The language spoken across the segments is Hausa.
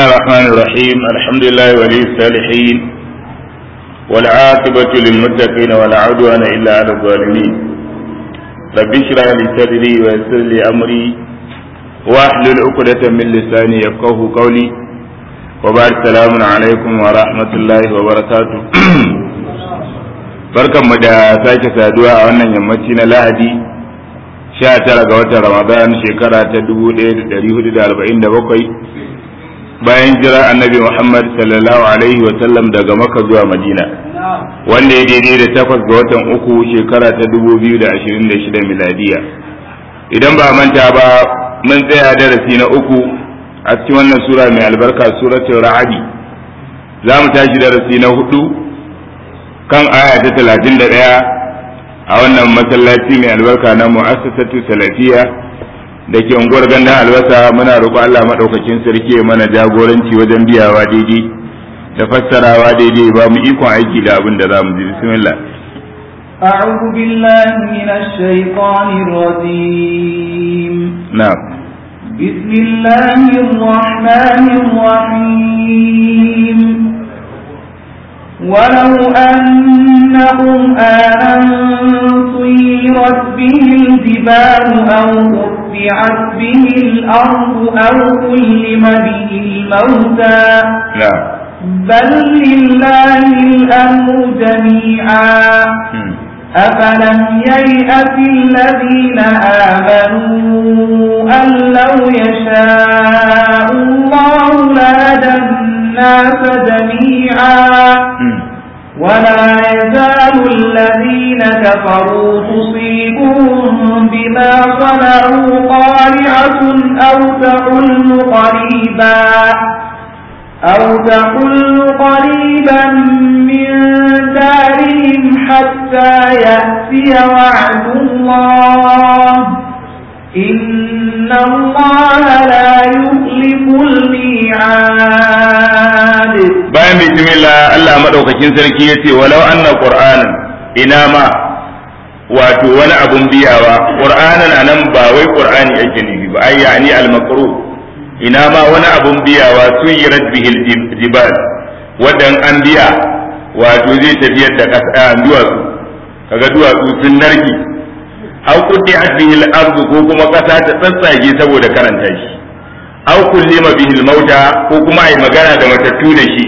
الرحمن الرحيم الحمد لله ولي الصالحين والعاقبة للمتقين ولا عدوان إلا على الظالمين رب اشرح لي صدري ويسر لي أمري واحلل عقدة من لساني يفقه قولي وبعد السلام عليكم ورحمة الله وبركاته barkan mu da sake saduwa a wannan yammaci na lahadi sha tara ga watan ramadan shekara ta dubu ɗaya da ɗari hudu da arba'in da bakwai bayan jira annabi Muhammad sallallahu alaihi wa sallam daga Makka zuwa Madina wanda ya daidai da takwas ga watan uku shekara ta dubu biyu da ashirin da shida miladiya idan ba manta ba mun tsaya darasi na uku a cikin wannan sura mai albarka suratul ra'adi za mu tashi darasi na hudu kan aya ta talatin da ɗaya a wannan masallaci mai albarka na mu'assasatu salafiya da ke unguwar gandun albasa muna roƙo Allah maɗaukakin sarki ya mana jagoranci wajen biyawa daidai da fassarawa daidai ba mu ikon aiki da abin da za mu ji bismillah أعوذ بالله من الشيطان الرجيم نعم بسم الله الرحمن الرحيم ولو أن قرآنا سيرت به الجبال أو قطعت به الأرض أو كلم به الموتى نعم بل لله الأمر جميعا أفلم ييأت الذين آمنوا أن لو يشاء الله لهدى الناس جميعا ولا يزال الذين كفروا تصيبهم بما صنعوا قارعة أو تحل قريبا أو تحل قريبا من دارهم حتى يأتي وعد الله إن الله لا يخلف الميعاد bayan bismillah Allah madaukakin sarki yace walau anna qur'anan ina ma wato wani abun biyawa qur'anan anan ba wai qur'ani ake nufi ba ai yani al-maqru ina ma wani abun biyawa suyirat bihil jibal wadan an biya wato zai tafiyar da kasa duwatsu kaga duwatsu sun narki aw quti'at bihil ardu ko kuma kasa ta tsatsage saboda karanta shi aw kullima bihil mauta ko kuma ai magana da matattu da shi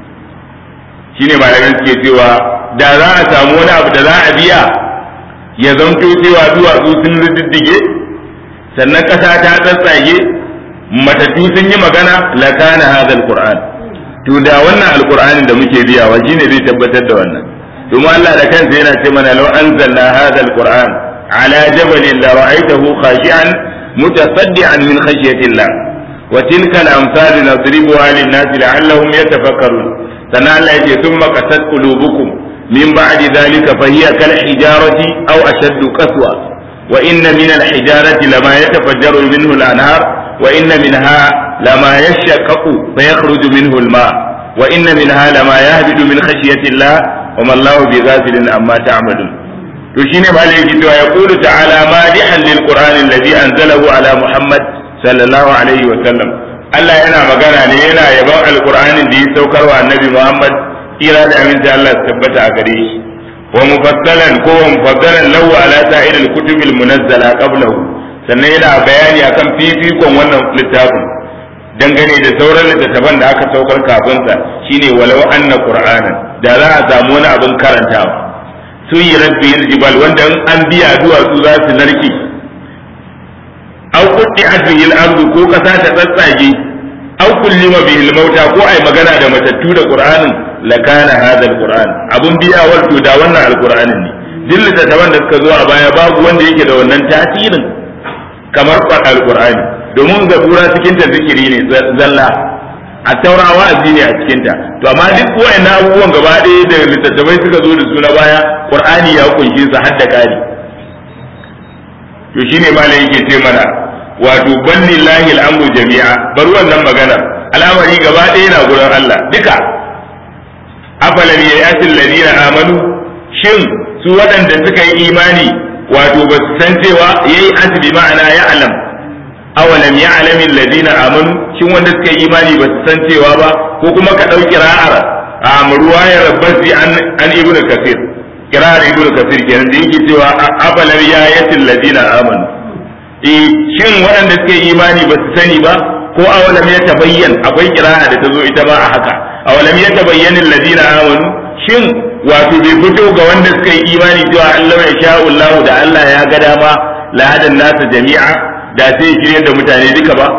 shine malaman suke cewa da za a samu wani abu da za a biya ya zanto cewa duwatsu sun riddige sannan kasa ta tsatsage matattu sun yi magana la kana hadha alquran to da wannan alqur'anin da muke biyawa shine zai tabbatar da wannan domin Allah da kansa yana ce mana law anzalna hadha alquran ala jabalin la ra'aytahu khashi'an mutasaddian min khashyati Allah wa tilka al-amsal nadribuha lin-nasi la'allahum yatafakkarun sannan Allah yake thumma qasat qulubukum min ba'di dhalika fa hiya kal hijarati aw ashaddu qaswa wa inna min al-hijarati lama yatafajjaru minhu al-anhar وإن منها لما يشقق فيخرج منه الماء وإن منها لما يهبط من خشية الله وما الله بغافل عما تعملون to shine malai yake cewa ya kulu ta'ala madihan lil qur'an alladhi anzalahu ala muhammad sallallahu alaihi wa sallam Allah yana magana ne yana yaban alqur'anin da ya saukar wa annabi muhammad kira da aminci Allah ya tabbata a gare shi wa mufassalan ko mufassalan lahu ala sa'iril kutubil munazzala qablahu sannan yana bayani akan fifikon wannan littafin dangane da sauran littattafan da aka saukar kafinsa shine walau anna qur'anan da za a samu wani abin karantawa sun yi rabbi jibal wanda an biya duwatsu za su narke aw quddi bihi al-ardu ko kasa ta tsatsage aw kullima bihi al-mauta ko ai magana da matattu da qur'anin lakana hadha al-qur'an abun biya wato da wannan al-qur'anin ne duk littattafan da suka zo a baya babu wanda yake da wannan tasirin kamar alkur'ani domin zabura cikin ta zikiri ne zalla a taura wa'azi ne a cikin ta to amma duk wayannan abubuwan gaba ɗaya da littattafai suka zo da su na baya qur'ani ya kunshe su har da kari to shine malam yake ce mana wato bannillahi al'amru jami'a bar wannan magana al'amari gaba ɗaya na gurin Allah duka afalam yayatil ladina amanu shin su waɗanda suka yi imani wato ba su san cewa yayi asbi ma'ana ya alam awalam ya'lamu alladhina amanu shin wanda suka yi imani ba su san cewa ba ko kuma ka dauki ra'ar a ruwayar basi an an ibn kasir kirar ibn kasir kenan da yake cewa afalam ya'lamu alladhina amanu eh shin waɗanda suka yi imani ba su sani ba ko awalam ya tabayyan akwai kira'a da ta zo ita ma a haka awalam ya tabayyan alladhina amanu shin wato bai fito ga wanda suka yi imani cewa Allah ya sha Allah da Allah ya ga dama la hadan nasa jami'a da sai shirye da mutane duka ba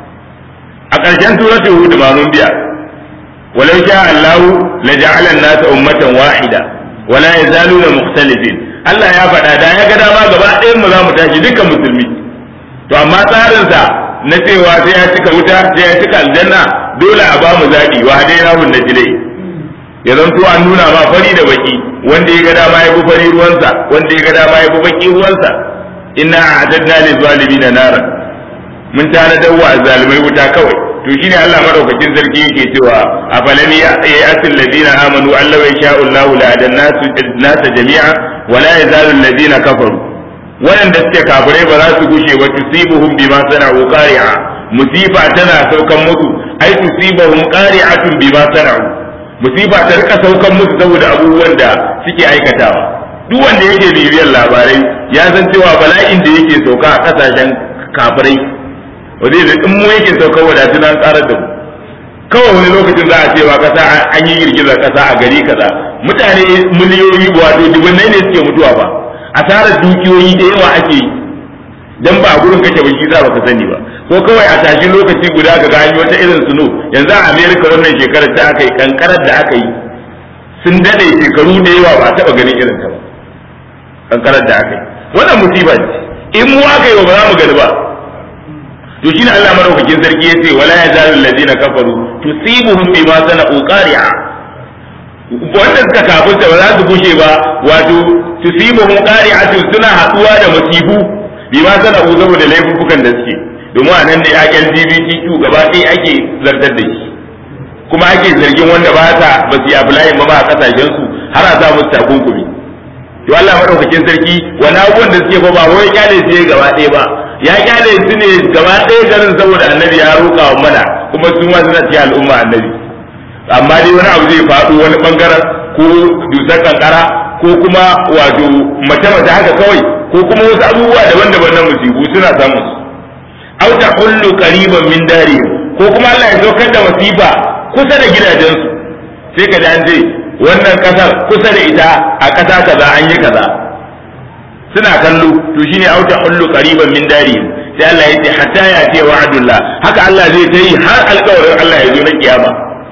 a ƙarshen suratul hud ma mun biya walau sha Allah la ja'ala an-nasa ummatan wahida wala yazaluna mukhtalifin Allah ya faɗa da ya ga dama gaba ɗayan mu za mu tashi dukkan musulmi to amma tsarinsa na cewa sai ya cika wuta sai ya cika aljanna dole a ba mu zaɓi wa dai na hun najilai ya zanto an nuna ma fari da baki wanda ya ga dama ya bi fari ruwansa wanda ya ga dama ya bi baki ruwansa inna a'tadna lil zalimin nara mun tanadar wa zalimai wuta kawai to shine Allah madaukakin sarki yake cewa a falam ya asil ladina amanu allahu ya sha'u Allahu la adan nasa jami'a wa la yazalu alladina kafaru waɗanda suke kafirai ba za su gushe ba tusibuhum bima sana'u qari'a musifa tana saukan musu ai tusibuhum qari'atun bima sana'u musifa ta rika saukan musu saboda abubuwan da suke aikatawa duk wanda yake bibiyar labarai ya san cewa bala'in da yake sauka a kasashen kafirai wanda da in mu yake sauka wadatu nan tsarar da mu kawai wani lokacin za a cewa kasa an yi girgizar kasa a gari kaza mutane miliyoyi wato dubannai ne suke mutuwa ba asarar dukiyoyi da yawa ake yi dan ba a gurin kake ba shi za baka sani ba ko kawai a tashi lokaci guda ka ga wata irin suno yanzu a America wannan shekarar ta aka yi kankarar da aka yi sun dade shekaru da yawa ba taba ganin irin ta ba kankarar da aka yi wannan musiba ce in mu aka yi ba za mu gani ba to shine Allah madaukakin sarki yace wala yazalu alladhina kafaru tusibuhum bima sana'u qari'a wanda suka kafirta ba za su gushe ba wato tusibuhum qari'atun suna haduwa da musibu bima sana'u saboda laifukan da suke domin a nan ne a LGBTQ gaba ɗaya ake zartar da shi kuma ake zargin wanda ba ta ba su yi apply ba ba a kasashen su har a sa musu takunkumi to Allah madaukakin sarki wani abubuwan da suke ba ba wai kyale su gaba ɗaya ba ya kyale su ne gaba ɗaya garin saboda annabi ya roƙa wa mana kuma su ma suna cikin al'umma annabi amma dai wani abu zai faɗo wani bangaren ko dusar kankara ko kuma wato mace mace haka kawai ko kuma wasu abubuwa daban-daban na musibu suna samun su aw ta hullu qariban min dari ko kuma Allah ya saukar da wasifa kusa da gidajensu sai ka ji an ce wannan kasar kusa da ita a kasa kaza an yi kaza suna kallo to shine aw ta hullu qariban min dari sai Allah ya ce hatta ya ce wa'adullah haka Allah zai ta yi har alƙawarin Allah ya zo na kiyama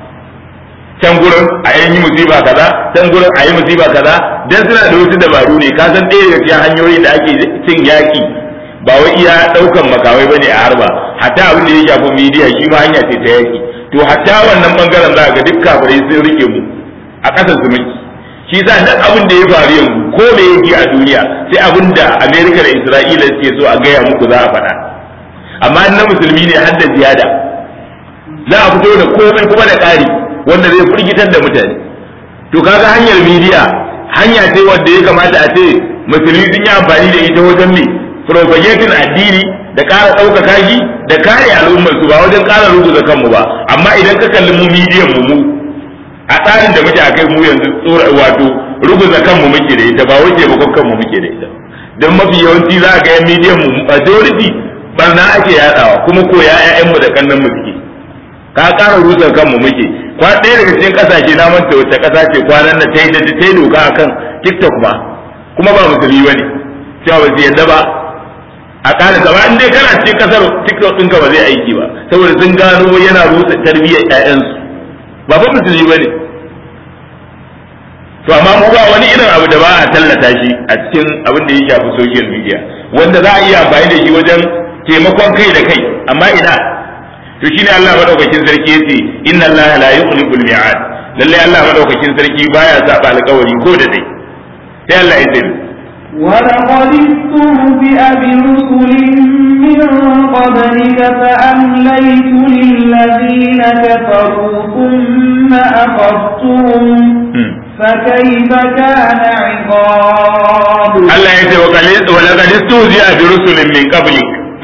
can gurin a yi musiba kaza can gurin a yi musiba kaza dan suna da wasu dabaru ne ka san ɗaya daga cikin hanyoyin da ake cin yaki ba wai iya ɗaukan makamai bane a harba hatta abin da ya shafi midiya shi ma hanya ce ta yaki to hatta wannan bangaren za ga duk kafirai sun rike mu a ƙasar su miki shi sa duk abin da ya faru yanzu ko da yake a duniya sai abin da Amerika da Isra'ila suke so a gaya muku za a faɗa amma na musulmi ne har da ziyada za a fito da komai kuma da ƙari wanda zai firgitar da mutane to kaga hanyar midiya hanya ce wanda ya kamata a ce musulmi sun yi amfani da ita wajen me propagating addini da ƙara ɗaukaka shi da kare al'ummar su ba wajen ƙara rubuta kanmu ba amma idan ka kalli mu midiyan mu mu a tsarin da muke akai mu yanzu tsora wato rubuta kanmu muke da ita ba wace bakon kanmu muke da ita don mafi yawanci za a ga yan midiyan mu majority barna ake yadawa kuma ko ya ƴaƴan mu da kannan mu suke ka ƙara rusa kanmu muke kwa ɗaya daga cikin ƙasashe na manta wacce ƙasa ce kwanan da ta yi da ta yi doka akan TikTok ba kuma ba musulmi bane cewa ba su yadda ba a ƙara gaba in dai kana cikin ƙasar TikTok ɗinka ba zai aiki ba saboda sun gano yana rusa tarbiyyar ƴaƴansu ba fa musulmi bane to amma mu ba wani irin abu da ba a tallata shi a cikin abin da ya shafi social media wanda za a iya amfani da shi wajen taimakon kai da kai amma ina to shine Allah madaukakin sarki yace inna Allah la yukhliful mi'ad lalle Allah madaukakin sarki baya saba alƙawari ko da dai sai Allah ya ce ولقد استهزئ برسل من قبلك فأمليت للذين كفروا ثم أخذتهم فكيف كان عقاب Allah ya ce wa laqad istuzi'a bi rusulin min qablik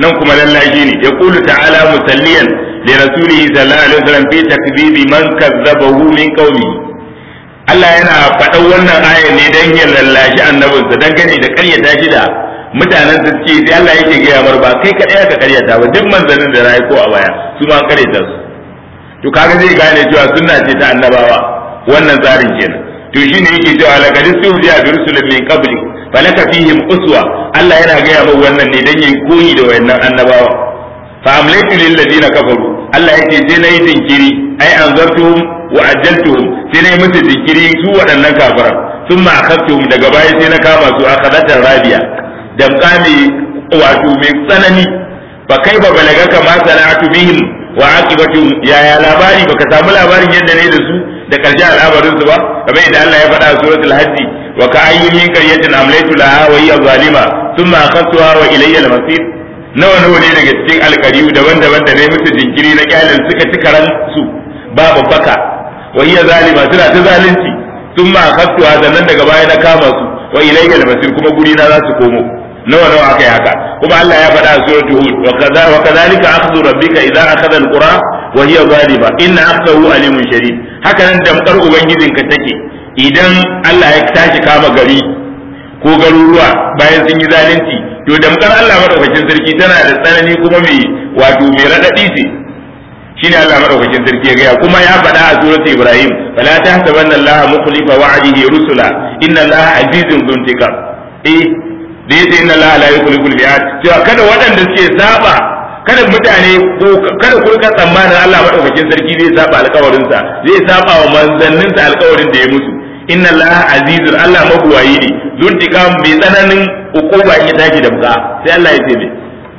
nan kuma lallashi ne yaqulu ta'ala musalliyan li rasulihi sallallahu alaihi wasallam fi takdhibi man kazzabahu min qaumihi Allah yana faɗan wannan aya ne dan ya lallashi annabinsa dangane da ƙaryata shi da mutanen su ce sai Allah yake gaya mar ba kai kaɗai aka ƙaryata ba duk manzannin da rayu ko a baya su ma ƙaryata su to kaga zai gane cewa sunna ce ta annabawa wannan tsarin kenan to shine yake cewa laqad suhdiya bi rusulin min qabli falaka fihim uswa Allah yana gaya min wannan ne dan yin koyi da wayannan annabawa fa amlaytu lil ladina kafaru Allah yake sai nayi jinkiri ai anzartuhum wa ajjaltuhum sai nayi musu jinkiri su waɗannan kafiran thumma akhadtuhum daga baya sai na kama su akhadatan rabiya damka mai wato mai tsanani fa kai ba balaga kama sana'atu bihim wa aqibatu yaya labari baka samu labarin yadda ne da su da karshe al'amarin su ba kamar yadda Allah ya faɗa a suratul hajj wa ka ayyin min qaryatin amlaytu laha wa hiya zalima thumma akhadtuha wa ilayya al-masir nawa nawa ne daga cikin alkariyu daban-daban da ne musu jinkiri na kyalin suka ci karan su babu baka wa hiya zalima suna ta zalunci thumma akhadtuha sannan daga baya na kama su wa ilayya al-masir kuma guri na za su komo nawa nawa aka yi haka kuma Allah ya faɗa a suratul hud wa kaza wa kadhalika akhdhu rabbika idza akhadha alqura wa hiya zalima inna akhdahu alimun shadid haka nan damkar ubangijinka take idan Allah ya tashi kama gari ko garuruwa bayan sun yi zalunci to damkar Allah madaukakin sarki tana da tsanani kuma mai wato mai radadi ce shine Allah madaukakin sarki ya gaya kuma ya faɗa a suratul ibrahim fala tahsabanna allaha mukhlifa wa'dihi rusula inna allaha azizun dhuntikam eh da yace inna la la yukhliqu al-mi'ad cewa kada waɗanda suke saba kada mutane ko kada ku rika tsammanin Allah madaukakin sarki zai saba alƙawarin sa zai saba wa manzannin sa alƙawarin da ya musu inna la azizun Allah mabuwayi ne zuntika mai tsananin ukuba in ya tashi da buka sai Allah ya ce me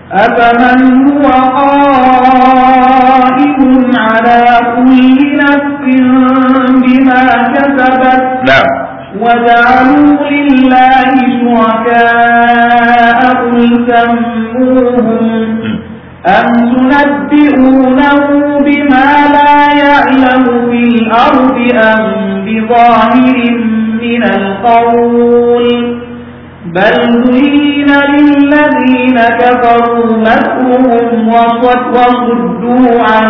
أفمن هو قائم على كل نفس بما كسبت na'am وجعلوا لله شركاء قل سموهم أم تنبئونه بما لا يعلم في الأرض أم بظاهر من القول بل زين للذين كفروا مكرهم وصد- وصدوا عن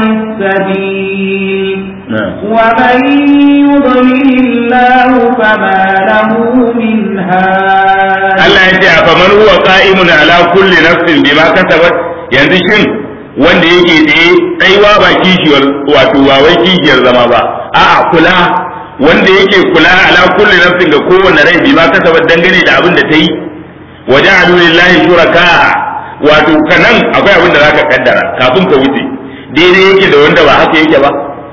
السبيل na'am ومن يضلل الله فما له من هاد Allah ya ce a faman huwa qa'imun ala kulli nafsin bima kasabat yanzu shin wanda yake tsaye tsaiwa ba kishiyar wato ba wai kishiyar zama ba a'a kula wanda yake kula ala kulli nafsin ga kowanne rai bima kasabat dangane da abin da ta yi wa ja'alu lillahi shuraka wato kanan akwai abin da zaka kaddara kafin ka wuce daidai yake da wanda ba haka yake ba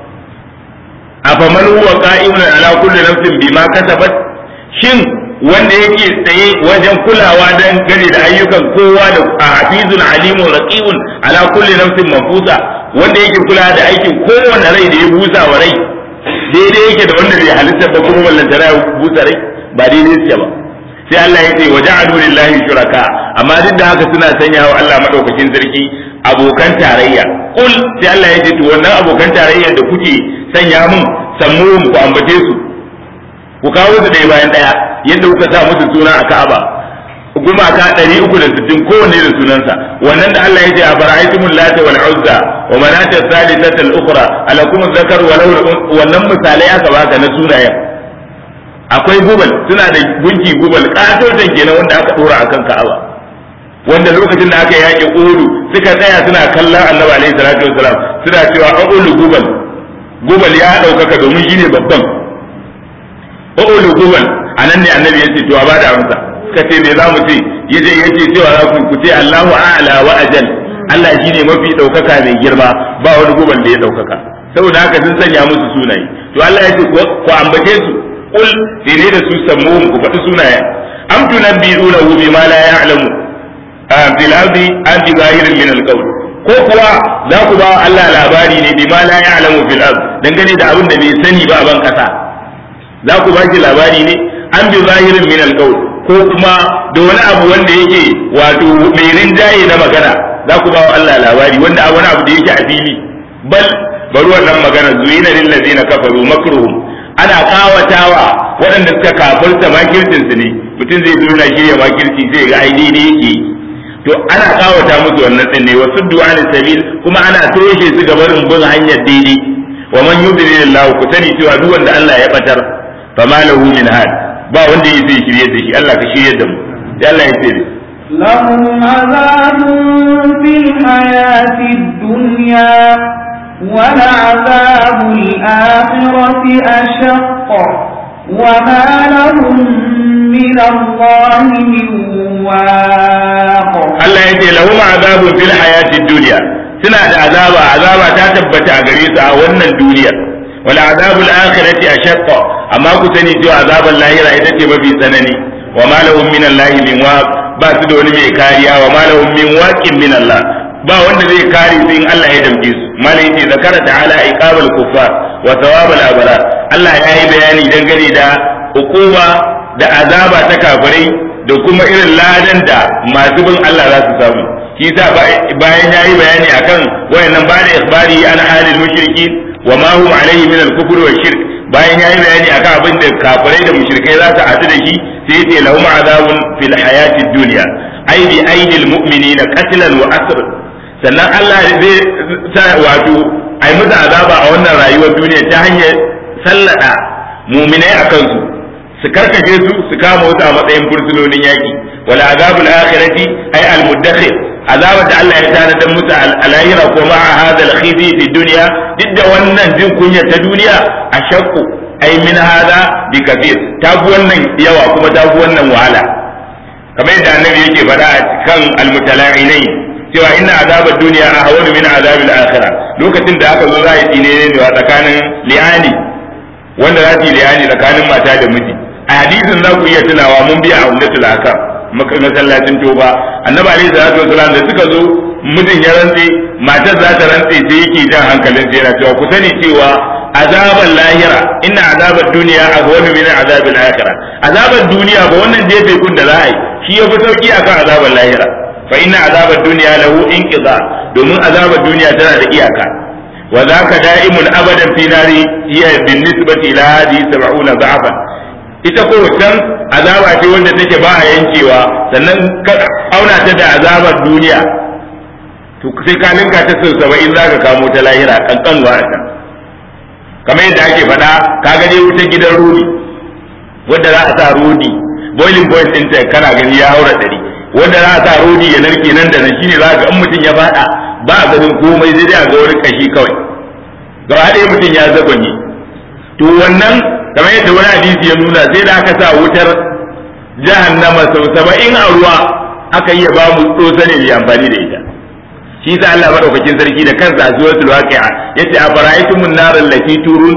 afaman huwa qa'imun ala kulli nafsin bima kasabat shin wanda yake tsaye wajen kulawa dan gane da ayyukan kowa da hafizun alimun raqibun ala kulli nafsin mafusa wanda yake kula da aikin kowanne rai da ya busa wa rai daidai yake da wanda bai halitta ba kuma ballantana ya busa rai ba daidai suke ba sai Allah ya ce wa ja'alu lillahi shuraka amma duk da haka suna sanya wa Allah madaukakin sarki abokan tarayya kul sai Allah ya ce to wannan abokan tarayya da kuke sanya mun sammuhum ku ambace su ku kawo su ɗaya bayan ɗaya yadda kuka sa musu suna a Ka'aba gumaka ɗari uku da sittin kowanne da sunansa wannan da Allah ya ce a fara'aitumul lata wal uzza wa manata salisata al ukhra alakum zakar wa lahu wannan misalai aka baka na sunayen akwai gubal suna da gunki gubal katotan kenan wanda aka dora akan Ka'aba wanda lokacin da aka yaƙi Uhud suka tsaya suna kallon Annabi alaihi salatu wasalam suna cewa aqulu gubal gubal ya ɗaukaka domin shine babban aqulu gubal anan ne Annabi ya ce to a bada amsa ka ce me za mu ce yace yace cewa za ku ce Allahu a'la wa ajal Allah shine mafi ɗaukaka mai girma ba wani gubal da ya ɗaukaka saboda haka sun sanya musu sunaye to Allah ya ce ku ambace su kul sai da su sammuhum ku faɗi sunayen am tunabbi'unahu bima la ya'lamu fil ardi an bi zahirin min al ko kuwa za ku ba Allah labari ne bima la ya'lamu fil ard dangane da abin da bai sani ba a ban kasa za ku ba shi labari ne an bi zahirin min al ko kuma da wani abu wanda yake wato mai rinjaye na magana za ku ba Allah labari wanda wani abu da yake a fili bal bari wannan magana zuyina lil ladina kafaru makruhum ana kawatawa waɗanda suka kafirta makircin su ne mutum zai zo na shirya makirci zai ga ai daidai yake to ana kawata musu wannan din ne wasu du'anin sabil kuma ana toshe su ga barin bin hanyar daidai wa man yudlilillahu ku sani cewa duk wanda Allah ya batar fa ma lahu min had ba wanda yake shirye da shi Allah ka shirye da mu sai Allah ya ce لهم عذاب في الحياة الدنيا ولعذاب الآخرة أشق وما لهم من الله من واق Allah ya ce lahum azabun fil hayatid dunya suna da azaba azaba ta tabbata a gare su a wannan duniyar wal azabul akhirati ashaqqa amma ku sani cewa azaban lahira ita ce mafi tsanani wa ma lahum min allahi min waq ba su da wani mai kariya wa ma lahum min waqin min Allah ba wanda zai kare su in Allah ya damke su malai yace zakara ta'ala iqabal kuffar wa thawabal abrar Allah ya yi bayani dangane da hukuma da azaba ta kafirai da kuma irin ladan da masu bin Allah za su samu shi yasa bayan ya yi bayani akan wayannan ba da ikhbari an halil mushriki wa ma hum alaihi min al-kufr wa shirk bayan ya yi bayani akan abin da kafirai da mushrikai za su hadu da shi sai ya ce lahum azabun fil hayatid dunya ai bi aidil mu'minina qatlan wa asr sannan Allah zai sa wato ai musu azaba a wannan rayuwar duniya ta hanyar sallada mu'minai akan su su karkace su su kama wasu a matsayin fursunonin yaki wala azabul akhirati ay al muddakhir azabar da Allah ya tana dan musu al-lahira ko ma hada al-khizi fi dunya duk da wannan jin kunya ta duniya a shakku ay min hada bi kafir ta fi wannan yawa kuma ta fi wannan wahala kamar yadda annabi yake faɗa a kan al-mutala'inai cewa inna azabar duniya ahwanu min azabil akhirah lokacin da aka zo za a yi tsine ne tsakanin li'ani wanda za su yi li'ani tsakanin mata da miji a hadisin za ku iya tunawa mun biya a umdatul akam masallacin toba annabi alaihi salatu wasalam da suka zo mijin ya rantse matar za ta rantse sai yake jan hankalin sai yana cewa ku sani cewa azaban lahira inna azabar duniya ahwanu min azabil akhirah azabar duniya ba wannan jefe kun da za a yi shi ya fi sauki akan azabar lahira fa inna azabar duniya lahu inqiza domin azabar duniya tana da iyaka wa zaka da'imun abadan fi nari hiya bin nisbati ila hadhihi 70 da'afan ita ko can azaba ce wanda take ba a yankewa sannan ka auna ta da azabar duniya to sai ka ninka ta sau saba'in za ka kamo ta lahira kankan a can kamar yadda ake faɗa ka gani wuta gidan rodi wanda za a sa rodi boiling point ɗin ta kana gani ya haura ɗari wanda za a sa rodi ya narke nan da nan shine za ga in mutum ya faɗa ba a ganin komai sai dai a ga wani kashi kawai gaba ɗaya mutum ya zagonye to wannan kamar yadda wani hadisi ya nuna sai da aka sa wutar jahannama sau saba'in a ruwa aka iya ba mu tsotsa ne mai amfani da ita shi sa Allah madaukakin sarki da kansa a suratul waqi'a yace a fara'aytumun naral lati turun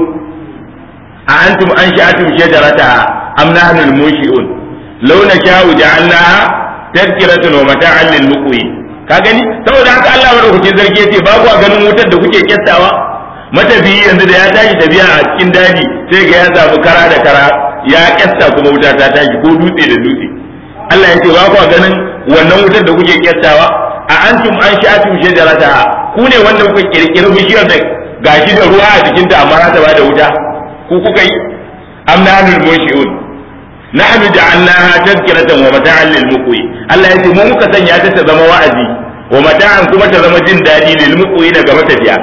a antum ansha'atum shajarataha am nahnu al-munshi'un law nasha'u ja'alnaha tadhkiratan wa mata'an lil muqwin ka gani saboda haka Allah madaukakin sarki yace ba ku ganin wutar da kuke kyastawa matafiyi yanzu da ya tashi tafiya a cikin daji sai ga ya samu kara da kara ya kyasta kuma wuta ta tashi ko dutse da dutse Allah ya ce ba ku ganin wannan wutar da kuke kyastawa a antum an sha'atum shajarata ku ne wanda kuka kirkiri bishiyar da gashi da ruwa a jikin ta amma ta bada wuta ku kuka yi am nahnul munshi'un nahnu ja'alnaha tadhkiratan wa mata'an lil muqwi Allah ya ce mu muka sanya ta ta zama wa'azi wa mata'an kuma ta zama jin dadi lil muqwi daga matafiya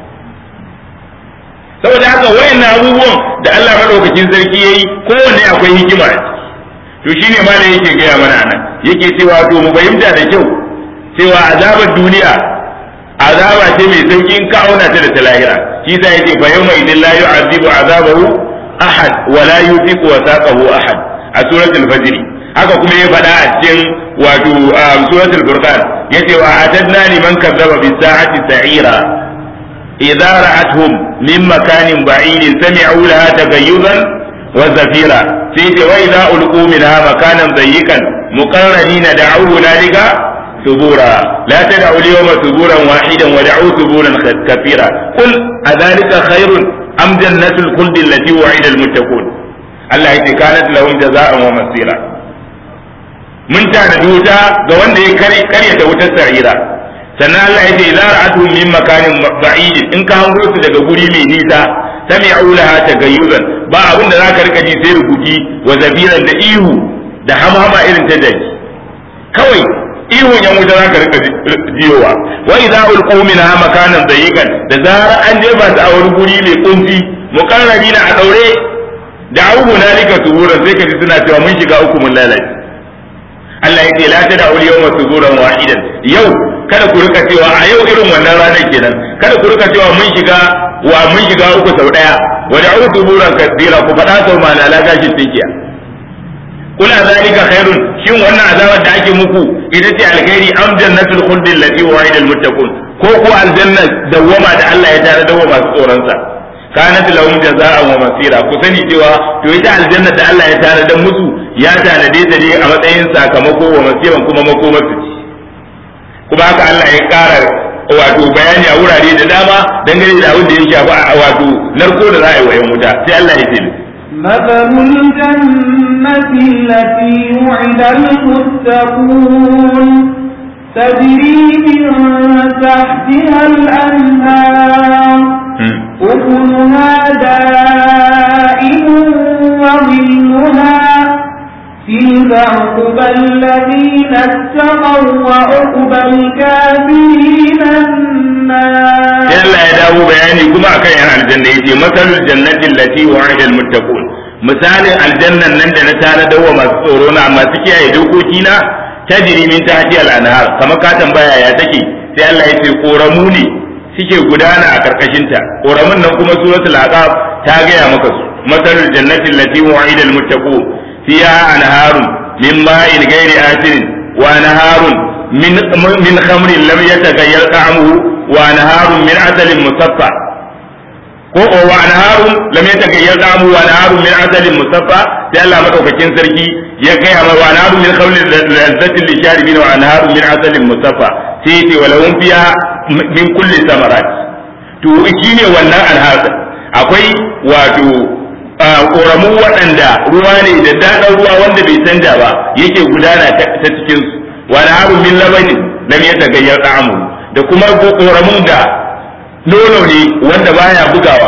saboda haka wayannan abubuwan da Allah madaukakin sarki yayi kowanne akwai hikima to shine ma da yake gaya mana anan yake cewa to mu fahimta da kyau cewa azabar duniya azaba ce mai sauki in ka auna ta da ta lahira shi sa yace fa yawma idin la yu'azibu azabahu ahad wa la yuthiqu wasaqahu ahad a suratul fajr haka kuma ya faɗa a cikin wato suratul furqan yace wa atadna liman kazzaba bis sa'ati sa'ira idza ra'atuhum min makanin ba'idin sami'u laha tagayyuzan wa zafira sai ce wa idza ulqu minha makanan dayyikan muqarranina da'u hunalika ثبورا لا تدعوا اليوم ثبورا واحدا ودعوا ثبورا كثيرا قل أذلك خير أم جنة الخلد التي وعد المتقون الله يتي كانت لهم جزاء ومصيرا من كان دوتا ga wanda ya karya ta wutar sa'ira sannan Allah ya ce idza ra'atuhum min makanin ba'id in ka hango su daga guri mai nisa sami'u laha tagayyuzan ba abin da zaka rika ji sai rubuci wa zabiran da ihu da hamhama irin ta daji kawai ihun yan wuta za ka rika jiyowa wa idza ulqu minha makanan dayiqan da zarar an jefa su a wani guri mai kunci muqarrabina a daure da abu hunalika suburan sai ka ji suna cewa mun shiga uku mun lalace Allah yake la ta da'ul yawma suburan wahidan yau kada ku rika cewa a yau irin wannan ranar kenan kada ku rika cewa mun shiga wa mun shiga uku sau daya wa da'u suburan kadira ku faɗa sau ma na lagashin tinkiya kula zalika khairun shin wannan azabar da ake muku ita ce alkhairi am jannatul khuld allati wa'ida almuttaqun ko ko aljanna dawwama da Allah ya tare da masu tsoron sa kanat lahum jazaa'an wa masira ku sani cewa to ita aljanna da Allah ya tare da musu ya tanade ta ne a matsayin sakamako wa masiran kuma makomar su kuma haka Allah ya kara wato bayani a wurare da dama dangane da abin da ya shafi wato narko da za a yi wa yan wuta sai Allah ya ce مثل الجنة التي وعد المتقون تجري من تحتها الأنهار أكلها دائم وظلها تلك عقبى الذين اتقوا وعقبى الكافرين النار يلا يا داو بياني كما كان يعني الجنة يجي مثل الجنة التي وعد المتقون مثال الجنة نند نتانا دو ما تسورون عما تكي أي دوكوكينا تجري من تحتها الأنهار كما كاتم بايا يا تكي sai Allah ya ce koramu ne suke gudana a karkashinta koramun nan kuma suratul aqab ta gaya maka su masalul jannati allati wa'ida almuttaqun fiha anharun min ma'in ghairi asirin wa anharun min min khamrin lam yataghayyar ta'amuhu wa anharun min asalin musaffa ko wa anharun lam yataghayyar ta'amuhu wa anharun min asalin musaffa sai Allah madaukakin sarki ya kai ma wa anharun min khamrin lazzatin lisharibin wa anharun min asalin musaffa sai ce walahum fiha min kulli samarat to shine wannan alhasa akwai wato koramu waɗanda ruwa ne da daɗin ruwa wanda bai canja ba yake gudana ta cikin su wani harun min labanin lam ya tagayyar ta'amu da kuma koramun da nono ne wanda baya bugawa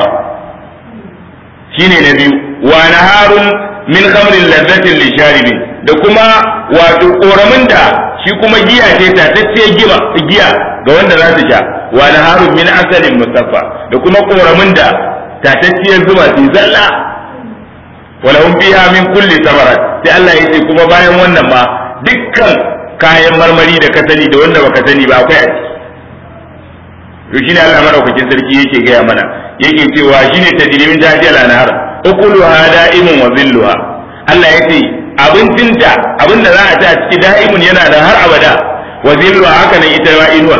shine na biyu wani harun min khamrin lazzatin lisharibin da kuma wato koramin da shi kuma giya ce tatacciyar giya giya ga wanda za su sha wa naharun min asalin musaffa da kuma koramin da tatacciyar zuma su zalla wala hum fiha min kulli samarat sai Allah ya ce kuma bayan wannan ma dukkan kayan marmari da ka sani da wanda baka sani ba akwai a ciki to shine Allah madaukakin sarki yake gaya mana yake cewa shine tajrimin tajiyal anhar ukuluha da'imun wa zilluha Allah ya ce abincinta abinda za a ci a ciki da'imun yana da har abada wa zilluha haka nan ita ma inuwa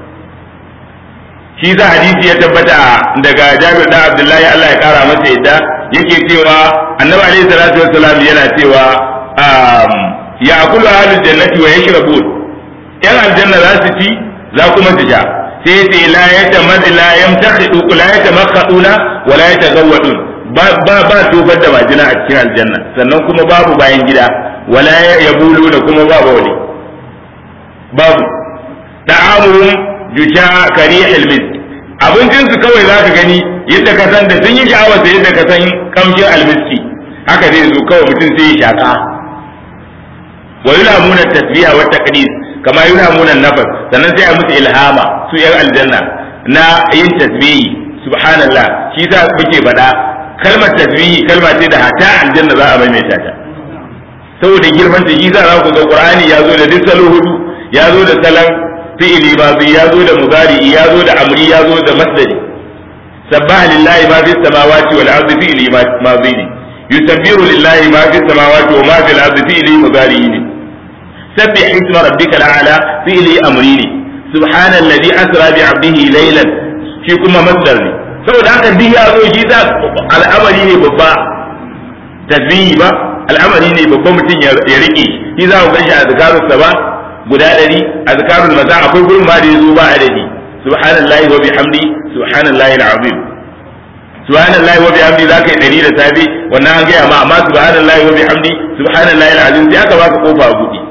shi za hadisi ya tabbata daga Jabir da Abdullahi Allah ya kara masa yadda yake cewa Annabi alaihi salatu wassalam yana cewa ya akulu ahlul jannati wa yashrabun yan aljanna za su ci za kuma su sha sai ce la yatamad la yamtakhidu la yatamakhaduna wa la yatagawwadun ba ba ba tofar da majina a cikin aljanna sannan kuma babu bayan gida wala yabulu da kuma babu wani babu da'amuhum jusha karihil mis abincin su kawai zaka gani yadda ka san da sun yi sha'awa sai yadda ka san kamshin almiski haka zai zo kawai mutum sai ya shaka wa yulamuna tasbiha wa taqdis kama yulamuna nafas sannan sai a musu ilhama su yan aljanna na yin tasbihi subhanallah shi sa muke faɗa kalmar tasbihi kalma ce da hata aljanna za a maimaita ta saboda girman ta shi za ku ga qur'ani ya zo da duk salo hudu ya zo da salan fi'ili mazi ya zo da mudari ya zo da amri ya zo da masdari sabbaha lillahi ma fi samawati wal ardi fi'ili mazi ne yusabbihu lillahi ma fi samawati wa ma fil ardi fi'ili mudari ne sabbih isma rabbikal a'la fi'ili amri ne subhanalladhi asra bi 'abdihi laylan shi kuma masdar ne saboda haka duk ya zo shi za al'amari ne babba tasbihi ba al'amari ne babba mutum ya rike shi za ku ga shi a zakarun sa ba guda ɗari a zakarun maza akwai gurin ma da ya zo ba adadi subhanallahi wa bihamdi subhanallahi al'azim subhanallahi wa bihamdi za ka yi ɗari da safe wannan an gaya ma amma subhanallahi wa bihamdi subhanallahi al'azim sai aka baka kofa a buɗe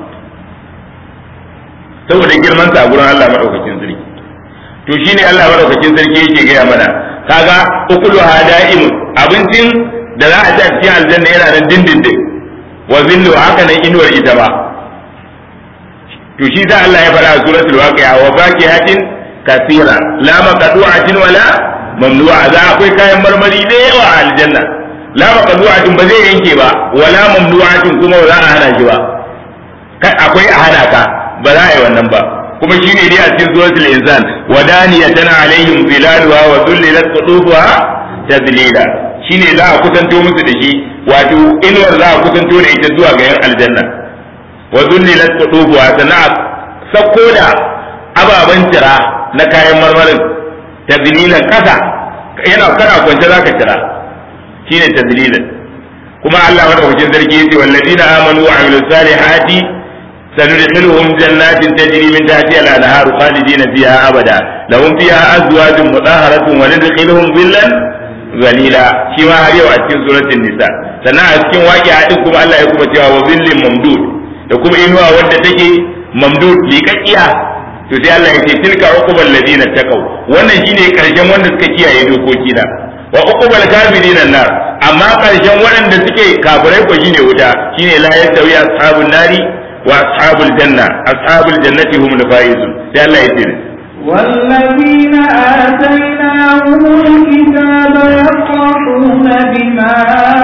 saboda girman sa a gurin Allah madaukakin sarki to shine Allah madaukakin sarki yake gaya mana kaga ukuluha da'imun abincin da za a ci a cikin aljanna yana nan dindindin wa zillu haka nan inuwar ita ba to shi da Allah ya faɗa a suratul waqi'a wa fakihatin kathira la maqdu'atin wala mamnu'a za akwai kayan marmari da yawa a aljanna la maqdu'atin ba zai yanke ba wala mamnu'atin kuma ba za a hana shi ba kai akwai a hana ka ba za a yi wannan ba kuma shine dai a cikin suratul insan wadaniyatan alaihim zilaluha wa dhullilat qutufuha tadlila shine za a kusanto musu da shi wato inuwar za a kusanto da ita zuwa ga yan aljanna wa dhullilat qutufuha sana sakko da ababen tira na kayan marmarin tadlilan kasa yana kana kwance zaka tira shine tadlilan kuma Allah madaukakin sarki yace wallazina amanu wa amilus salihati سندخلهم جنات تجري من تحتها الانهار خالدين فيها ابدا لهم فيها ازواج مطهره وندخلهم ظلا ظليلا شما har yau a cikin suratul nisa sannan a cikin waƙi hadin kuma Allah ya kuma cewa wa zillin mamdud da kuma inuwa wadda take mamdud liƙaƙiya to sai Allah ya ce tilka uqubal ladina taqaw wannan shine karshen wanda suka kiyaye dokoki na wa uqubal kafirin nar amma karshen waɗanda suke kafirai ko shine wuta shine la yastawi ashabun nari وأصحاب الجنة أصحاب الجنة هم الفائزون يا الله يسير والذين آتيناهم الكتاب يفرحون بما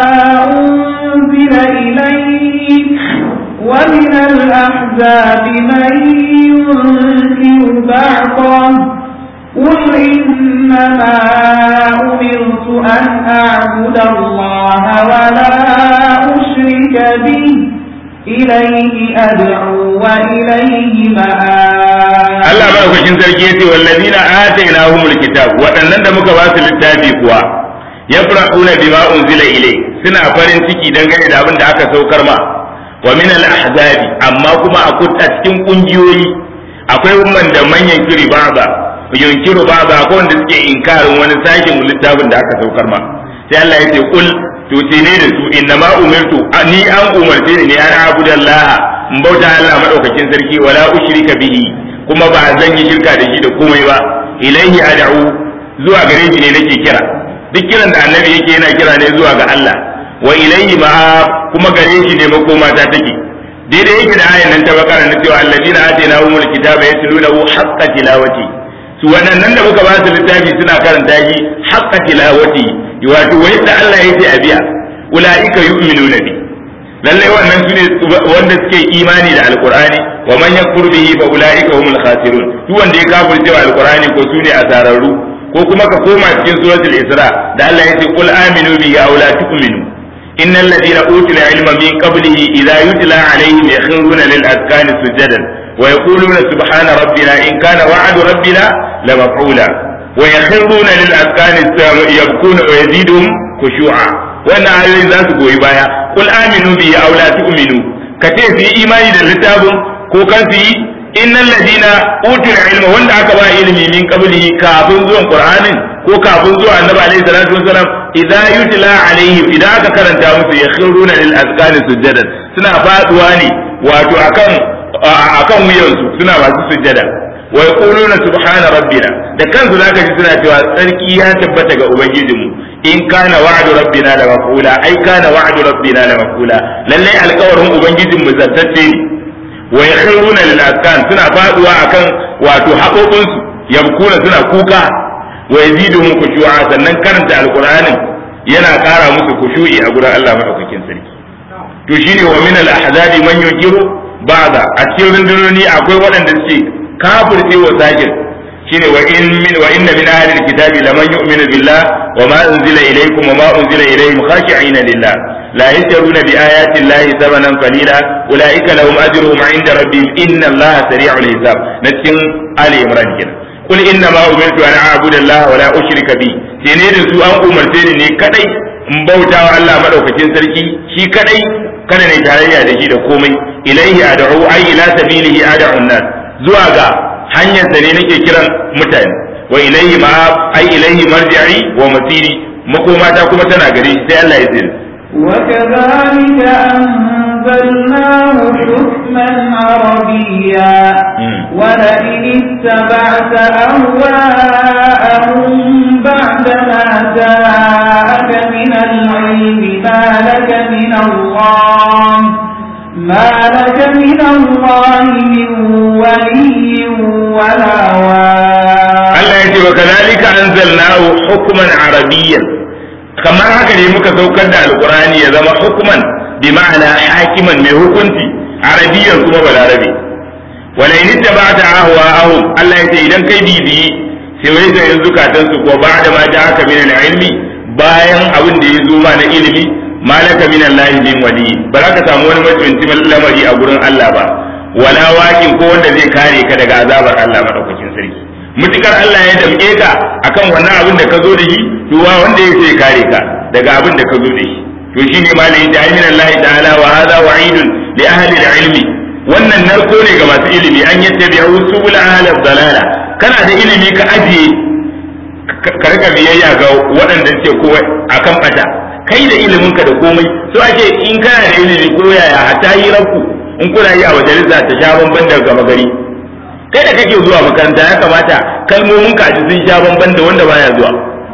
أنزل إليك ومن الأحزاب من ينكر بعضه قل إنما أمرت أن أعبد الله ولا أشرك به إليه أدعو وإليه مآب Allah madaukakin sarki yace wallazina atainahumul kitab waɗannan da muka ba su littafi kuwa yafrahuna bima unzila ilay suna farin ciki dangane da abin da aka saukar ma wa min al ahzabi amma kuma a cikin kungiyoyi akwai umman da manyan kiri baba yunkiru baba akwai wanda suke inkarin wani sashin littafin da aka saukar ma sai Allah yace kul to ce ne da su inna ma umirtu ni an umarce ni an abudallaha in bauta Allah madaukakin sarki wala ushrika bihi kuma ba zan yi shirka da shi da komai ba ilaihi ad'u zuwa gare shi ne nake kira duk kiran da annabi yake yana kira ne zuwa ga Allah wa ilaihi ma kuma gare shi ne makoma ta take daidai yake da ayan nan ta bakara na cewa alladina atainahumul kitaba yatlunahu haqqa tilawati su waɗannan da muka ba su littafi suna karanta shi haqqa tilawati wato wai da Allah yake a biya ulaika yu'minuna bi lallai wannan sune wanda suke imani da alqur'ani wa man yakfur bihi fa ulaika humul khasirun duk wanda ya kafirce wa alqur'ani ko sune asararru ko kuma ka koma cikin suratul isra da Allah yake qul aminu bihi aw la tu'minu innal ladina utul ilma min qablihi idha yutla alaihim yakhruna lil azkani sujadan wa yaquluna subhana rabbina in kana wa'du rabbina lamaf'ula wa yakhruna lil azkani yabkuna wa yazidum khushu'a wannan ayoyin za su goyi baya kul aminu bi aw la tu'minu ka ce su yi imani da littafin ko kan su yi innal ladina utul ilma wanda aka ba ilimi min qablihi kafin zuwan qur'anin ko kafin zuwa annabi alaihi salatu wasalam idza yutla alaihim idan aka karanta musu yakhruna lil azqani sujadan suna faduwa ne wato akan akan wuyansu suna masu sujjada wa yaquluna subhana rabbina da kansu zaka ji suna cewa tsarki ya tabbata ga ubangijinmu in kana wa'du rabbina la maf'ula ai kana wa'du rabbina la maf'ula lalle alƙawarin ubangijin mu zantacce ne wa yakhruna lil azkan suna faduwa akan wato haƙoƙin su yabkuna suna kuka wa yaziduhum khushu'a sannan karanta alqur'anin yana ƙara musu khushu'i a gurin Allah madaukakin sarki to shine wa min al ahzabi man yukiru ba'da a cikin rundunoni akwai waɗanda suke kafirce wa sajin shine wa in min wa inna min ahli alkitabi laman yu'minu billah wa ma unzila ilaykum wa ma unzila ilayhim khashi'ina lillah la yashtaruna bi ayati llahi thamanan qalila ulaika lahum ajruhum 'inda rabbihim inna allaha sari'ul hisab na cikin ali imran kenan kul inna ma umirtu an a'budu allaha wa la ushrika bi sai ne da su an umarce ni ne kadai in bauta wa Allah madaukakin sarki shi kadai kada ne tarayya da shi da komai ilaihi ad'u ay ila sabilihi ad'u nas zuwa ga hanyarsa ne nake kiran mutane wa ilaihi ma ai ilaihi marji'i wa masiri makomata kuma tana gare shi sai Allah ya tsira وكذلك أنزلناه حكما عربيا ولئن اتبعت أهواءهم بعدما جاءك من العلم ما لك من الله ما لك من الله من kazalika anzalnahu hukman arabiyyan kamar haka ne muka saukar da alqur'ani ya zama hukman bi ma'ana hakiman mai hukunci arabiyyan kuma balarabe wala in tabata ahwa'ahum Allah yace idan kai bibiyi sai wai ga yanzu katan su ko ba da ma ja'aka min al-ilmi bayan abin da ya zo ma na ilimi malaka min Allah min wali ba za ka samu wani mutunci lamari a gurin Allah ba wala waƙin ko wanda zai kare ka daga azabar Allah madaukakin sarki mutukar Allah ya damƙe ka akan wannan abin da ka zo da shi to wa wanda ya sai kare ka daga abin da ka zo da shi to shine malai da min Allah ta'ala wa hadha wa'idun li ahli al-ilmi wannan narko ne ga masu ilimi an yattabi'u subul ahli dalala kana da ilimi ka ajiye ka rika biyayya ga waɗanda ce ko akan bata kai da ilimin ka da komai so ake in kana da ilimi ko yaya hatta yi ranku in kuna yi a majalisa ta sha bamban da gama gari kai da kake zuwa makaranta ya kamata kalmomin ka ji sun sha bamban da wanda baya zuwa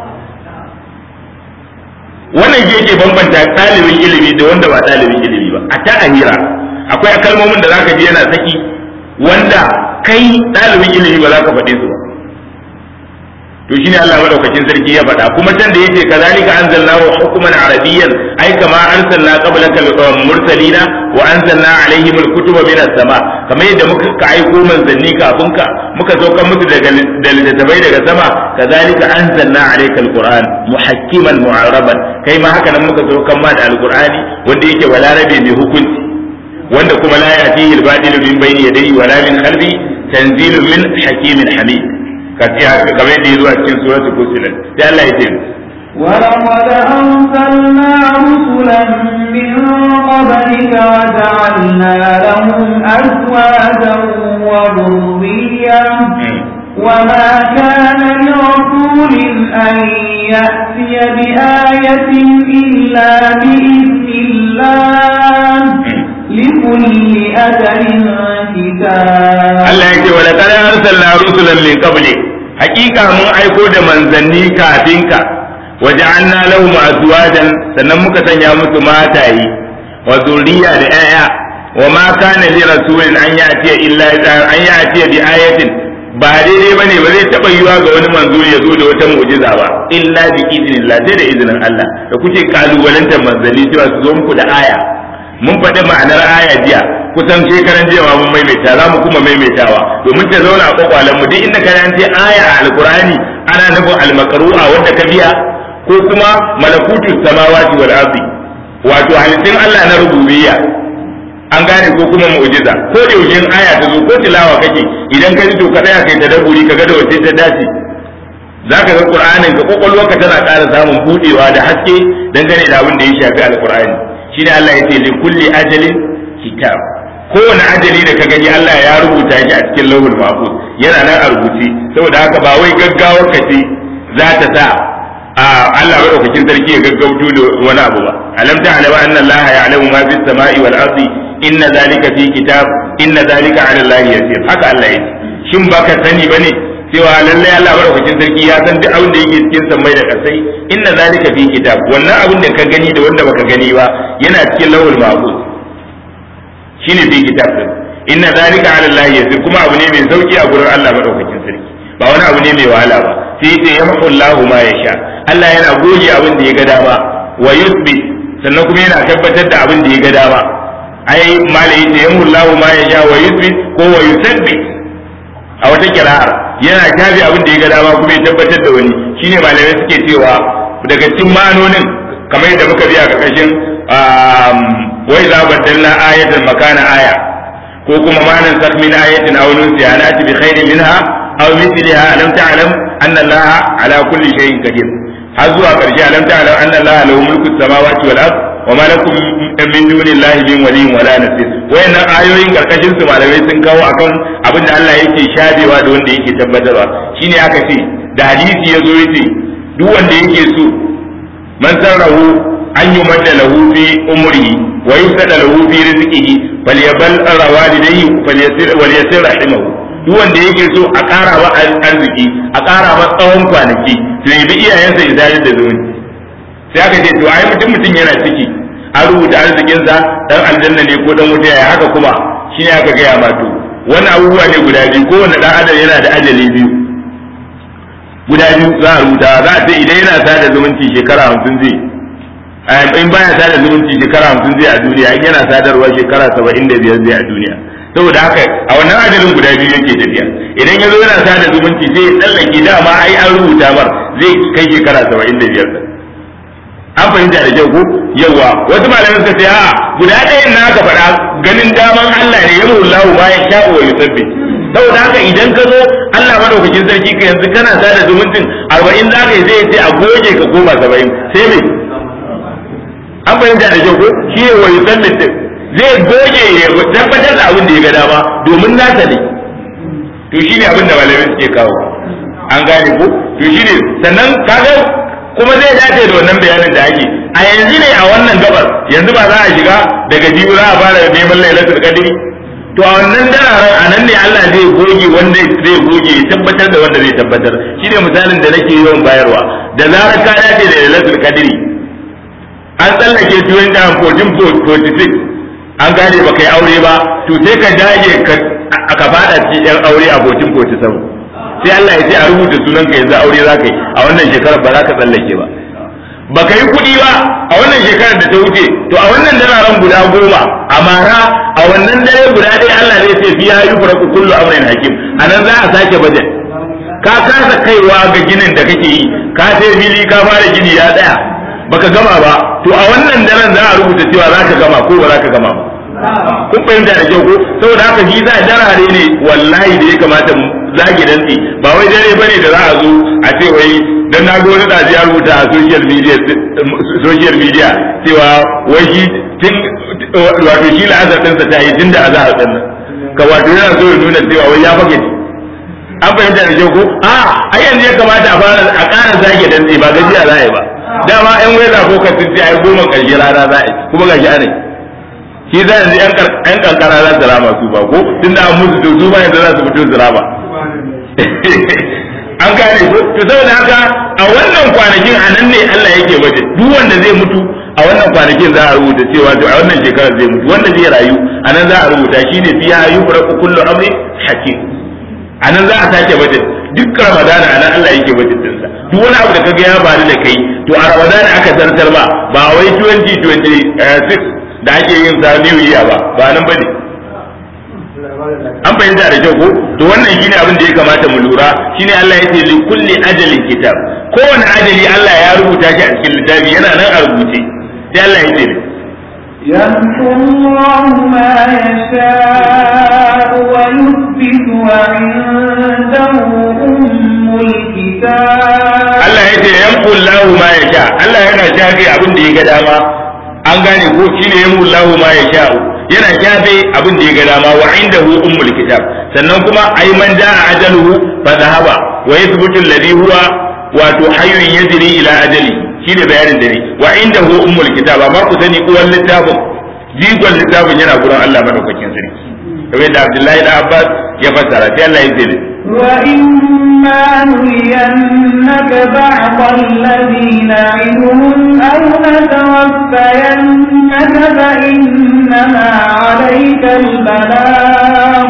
wannan shi yake bambanta ɗalibin ilimi da wanda ba ɗalibin ilimi ba a ta hira akwai kalmomin da zaka ji yana saki wanda kai ɗalibin ilimi ba za ka faɗe su ba to shine Allah madaukakin sarki ya faɗa kuma can da yace kazalika anzalnahu hukman arabiyyan ai kama arsalna qablaka mursalina wa anzalna alaihim alkutuba min as-sama kamar yadda muka ka aiko manzanni kafin ka muka saukar musu daga da littattafai daga sama kazalika anzalna alayka alquran muhakkiman mu'araban kai ma haka nan muka saukar ma da alqurani wanda yake walarabe mai hukunci wanda kuma la yatihi al-badilu min bayni yadayhi wala min khalfi tanzilun min hakimin hamid kamar yadda ya zuwa cikin suratul fusilat sai Allah ya ce ولقد أرسلنا رسلا من قبلك وجعلنا لهم أزواجا وذرية وما كان لرسول أن يأتي بآية إلا بإذن الله لكل أجل كتاب Allah ya ce wa laqad arsalna rusulan min qabli hakika mun aiko da manzanni kafin ka waja'alna lahum azwajan sannan muka sanya musu matayi wa zuriya da 'ya'ya wa ma kana li rasulin an ya'ti illa an ya'ti bi ayatin ba daidai bane ba zai taba yiwa ga wani manzo ya zo da wata mu'jiza ba illa bi idnillah sai da izinin Allah da kuke kalubalantar manzanni cewa su zo muku da aya mun faɗi ma'anar aya jiya kusan shekaran jiya mun maimaita za mu kuma maimaitawa domin ta zauna a kwakwalen mu duk inda ka ce aya a alkurani ana nufin almakaru'a wanda ka biya ko kuma malakutu samawati wal ardi wato halittun Allah na rububiyya an gane ko kuma mu'jiza ko da yaushe aya ta zo ko tilawa kake idan ka ji to ka tsaya kai tadabburi ka ga da wace ta dace zaka ga qur'anin ka kokolwarka tana ƙara samun budewa da haske dangane da abin da ya shafi alqur'ani shine Allah ya ce li kulli ajalin kitab kowane ajali da ka gani Allah ya rubuta shi a cikin lauhul mahfuz yana nan a rubuce saboda haka ba wai gaggawar ka ce za ta sa a Allah madaukakin sarki ya gaggauto da wani abu ba alam ta'lamu anna Allah ya'lamu ma fis sama'i wal ardi inna zalika fi kitab inna zalika 'ala Allah yasir haka Allah ya ce shin baka sani bane cewa lalle Allah madaukakin sarki ya san duk abin da yake cikin sammai da kasai inna zalika fi kitab wannan abin da ka gani da wanda baka gani ba yana cikin lawul mahfuz shine fi kitab din inna zalika ala Allah yasir kuma abu ne mai sauki a gurin Allah madaukakin sarki ba wani abu ne mai wahala ba sai ce yamhu Allah ma yasha Allah yana goge abin da ya ga dama wa yusbi sannan kuma yana tabbatar da abin da ya ga dama ai malai ce yamhu Allah ma yasha wa yusbi ko wa yusabbi a wata kira'ar yana tabi abin da ya ga dama kuma ya tabbatar da wani shine malamai suke cewa daga cikin ma'anonin kamar yadda muka biya karkashin wai za baddalna ayatan makana aya ko kuma ma'anan sak min ayatin aw nunsiha nati bi khairin minha aw mithliha alam ta'lam anna allaha ala kulli shay'in qadir har zuwa karshe alam ta'lam anna allaha lahu mulku samawati wal ard wa ma lakum min dunillahi min waliyyin wala nasir wayannan ayoyin karkashin su malamai sun kawo akan abin da Allah yake shadewa da wanda yake tabbatarwa shine aka ce da hadisi yazo yace duk wanda yake so man sarrahu an yi madda lahu fi umrihi wa yusada lahu fi rizqihi falyabal rawalidayhi falyasir walyasir rahimahu duk wanda yake so a ƙara wa arziki a ƙara wa tsawon kwanaki to ya bi iyayensa ya zayar da zumunci sai aka ce to ai mutum mutum yana ciki an rubuta arzikinsa dan aljanna ne ko dan wuta ya haka kuma shine aka gaya ma to wannan abubuwa ne guda biyu kowane dan adam yana da ajali biyu guda biyu za a rubuta za a ce idan yana sada zumunci shekara hamsin zai in baya sada zumunci shekara hamsin zai a duniya in yana sadarwa shekara saba'in da biyar zai a duniya saboda haka a wannan ajalin guda biyu yake tafiya idan ya zo yana sada zumunci zai tsallake dama ai an rubuta mar zai kai shekara saba'in da biyar an fahimta da kyau ko yawa wasu malamai suka ce a'a guda ɗayan na aka faɗa ganin daman Allah ne ya mullahu ma ya sha'u wa yusabbi saboda haka idan ka zo Allah madaukakin sarki ka yanzu kana sada zumuncin arba'in za ka yi zai ce a goge ka koma saba'in sai me an fahimta da kyau ko shi ne wa yusabbi zai goge ya tabbatar da abin da ya ga dama domin nasa ne to shi ne abin da malamai suke kawo an gane ko to shi ne sannan kaga kuma zai dace da wannan bayanin da ake a yanzu ne a wannan gabar yanzu ba za a shiga daga jibi za a fara neman lailatul qadri to a wannan dararen a nan ne Allah zai goge wanda zai goge ya tabbatar da wanda zai tabbatar shine misalin da nake yawan bayarwa da zarar ka dace da lailatul qadri an tsallake 1446 an gane ba kai aure ba to sai ka dage ka fada cikin yan aure a 1447 sai Allah ya ce a rubuta sunan ka yanzu aure za ka yi a wannan shekarar ba za ka tsallake ba ba ka yi kuɗi ba a wannan shekarar da ta wuce to a wannan dararen guda goma a mara a wannan dare guda ɗaya Allah zai ce fiya yi furaku kullu amrin hakim a nan za a sake bajet ka kasa kaiwa ga ginin da kake yi ka sai fili ka fara gini ya tsaya baka gama ba to a wannan daren za a rubuta cewa za ka gama ko ba za ka gama ba kun fahimta da kyau ko saboda haka shi za darare ne wallahi da ya kamata mu zage dantsi ba wai dare bane da za a zo a ce wai dan na ga wani da ya rubuta a social media social media cewa wai shi tun wato shi la'azar ɗinsa ta yi tun da azahar ɗin nan ka wato yana so ya nuna cewa wai ya fage an fahimta da kyau ko a a yanzu ya kamata a fara a ƙara zage dantsi ba gajiya za a yi ba dama yan weza ko ka sun ce ai goma ƙarshe rana za a yi kuma gashi ana yi shi za yanzu yan kankara za su rama su ba ko tun da an musu to su ba yanzu za su fito su rama an gane ko to saboda haka a wannan kwanakin a nan ne Allah yake waje duk wanda zai mutu a wannan kwanakin za a rubuta cewa to a wannan shekarar zai mutu wanda zai rayu a nan za a rubuta shi ne fiya yufraku kullu amri hakim a nan za a sake waje duk ramadana a nan Allah yake waje dinsa duk wani abu da kaga ya faru da kai to a ramadana aka zartar ba ba wai 2026 da ake yin sa new year ba ba nan bane an fahimta da kyau ko to wannan shine abin da ya kamata mu lura shine Allah ya ce li kulli ajalin kitab kowane ajali Allah ya rubuta shi a cikin littafi yana nan a rubuce sai Allah ya ce يمحو الله ما يشاء ويثبت وعنده أم الكتاب Allah ya ce yamhu Allah ma yasha Allah yana shafe abin da ya ga dama an gane ko shine yamhu Allah ma yasha yana shafe abin da ya ga dama wa indahu ummul kitab sannan kuma ay man jaa ajaluhu fa dhahaba wa yathbutu alladhi huwa wato hayyun yajri ila ajali shine bayanin dare wa indahu ummul kitab amma ku sani uwan littafin jigon littafin yana gurin Allah madaukakin sarki kamar da Abdullahi da Abbas ya fassara sai Allah ya ce وإما نرينك بعض الذي نعدهم أو نتوفينك فإنما عليك البلاغ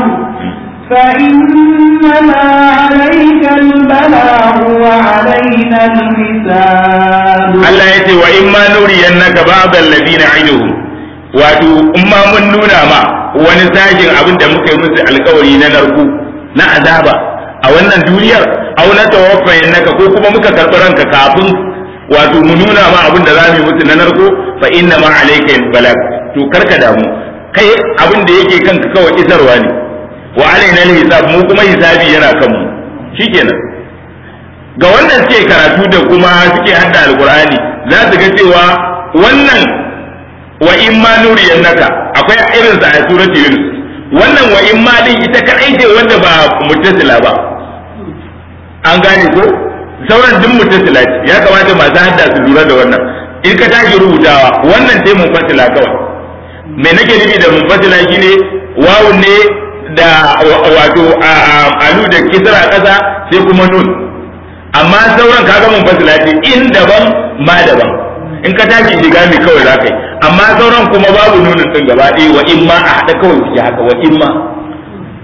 فإنما عليك البلاغ وعلينا الحساب Allah ya ce wa in ma nuriyannaka ba'd alladhina iduhum wato in ma mun nuna ma wani sajin abin da muka yi musu alkawari na narku na azaba a wannan duniyar aw na tawaffayannaka ko kuma muka karɓi ranka kafin wato mu nuna ma abin da za mu yi musu na narko fa inna ma alayka balag to karka damu kai abin da yake kanka kawai isarwa ne wa alaina hisab mu kuma hisabi yana kanmu shikenan ga wannan suke karatu da kuma suke hadda alqur'ani za su ga cewa wannan wa in ma nuriyannaka akwai irin sa a surati yunus wannan wa in ma din ita kadai ce wanda ba muttasila ba an gane ko sauran duk muttasila ce ya kamata masu hadda su lura da wannan in ka tashi rubutawa wannan sai mun fasila kawai me nake nufi da mun fasila shine wawun ne da wato alu da kisra kasa sai kuma nun amma sauran kaga mun fasila ce in daban ma daban in ka tashi shiga mai kawai za ka yi amma sauran kuma babu nunin din gaba ɗaya wa in ma a haɗa kawai suke haka wa in ma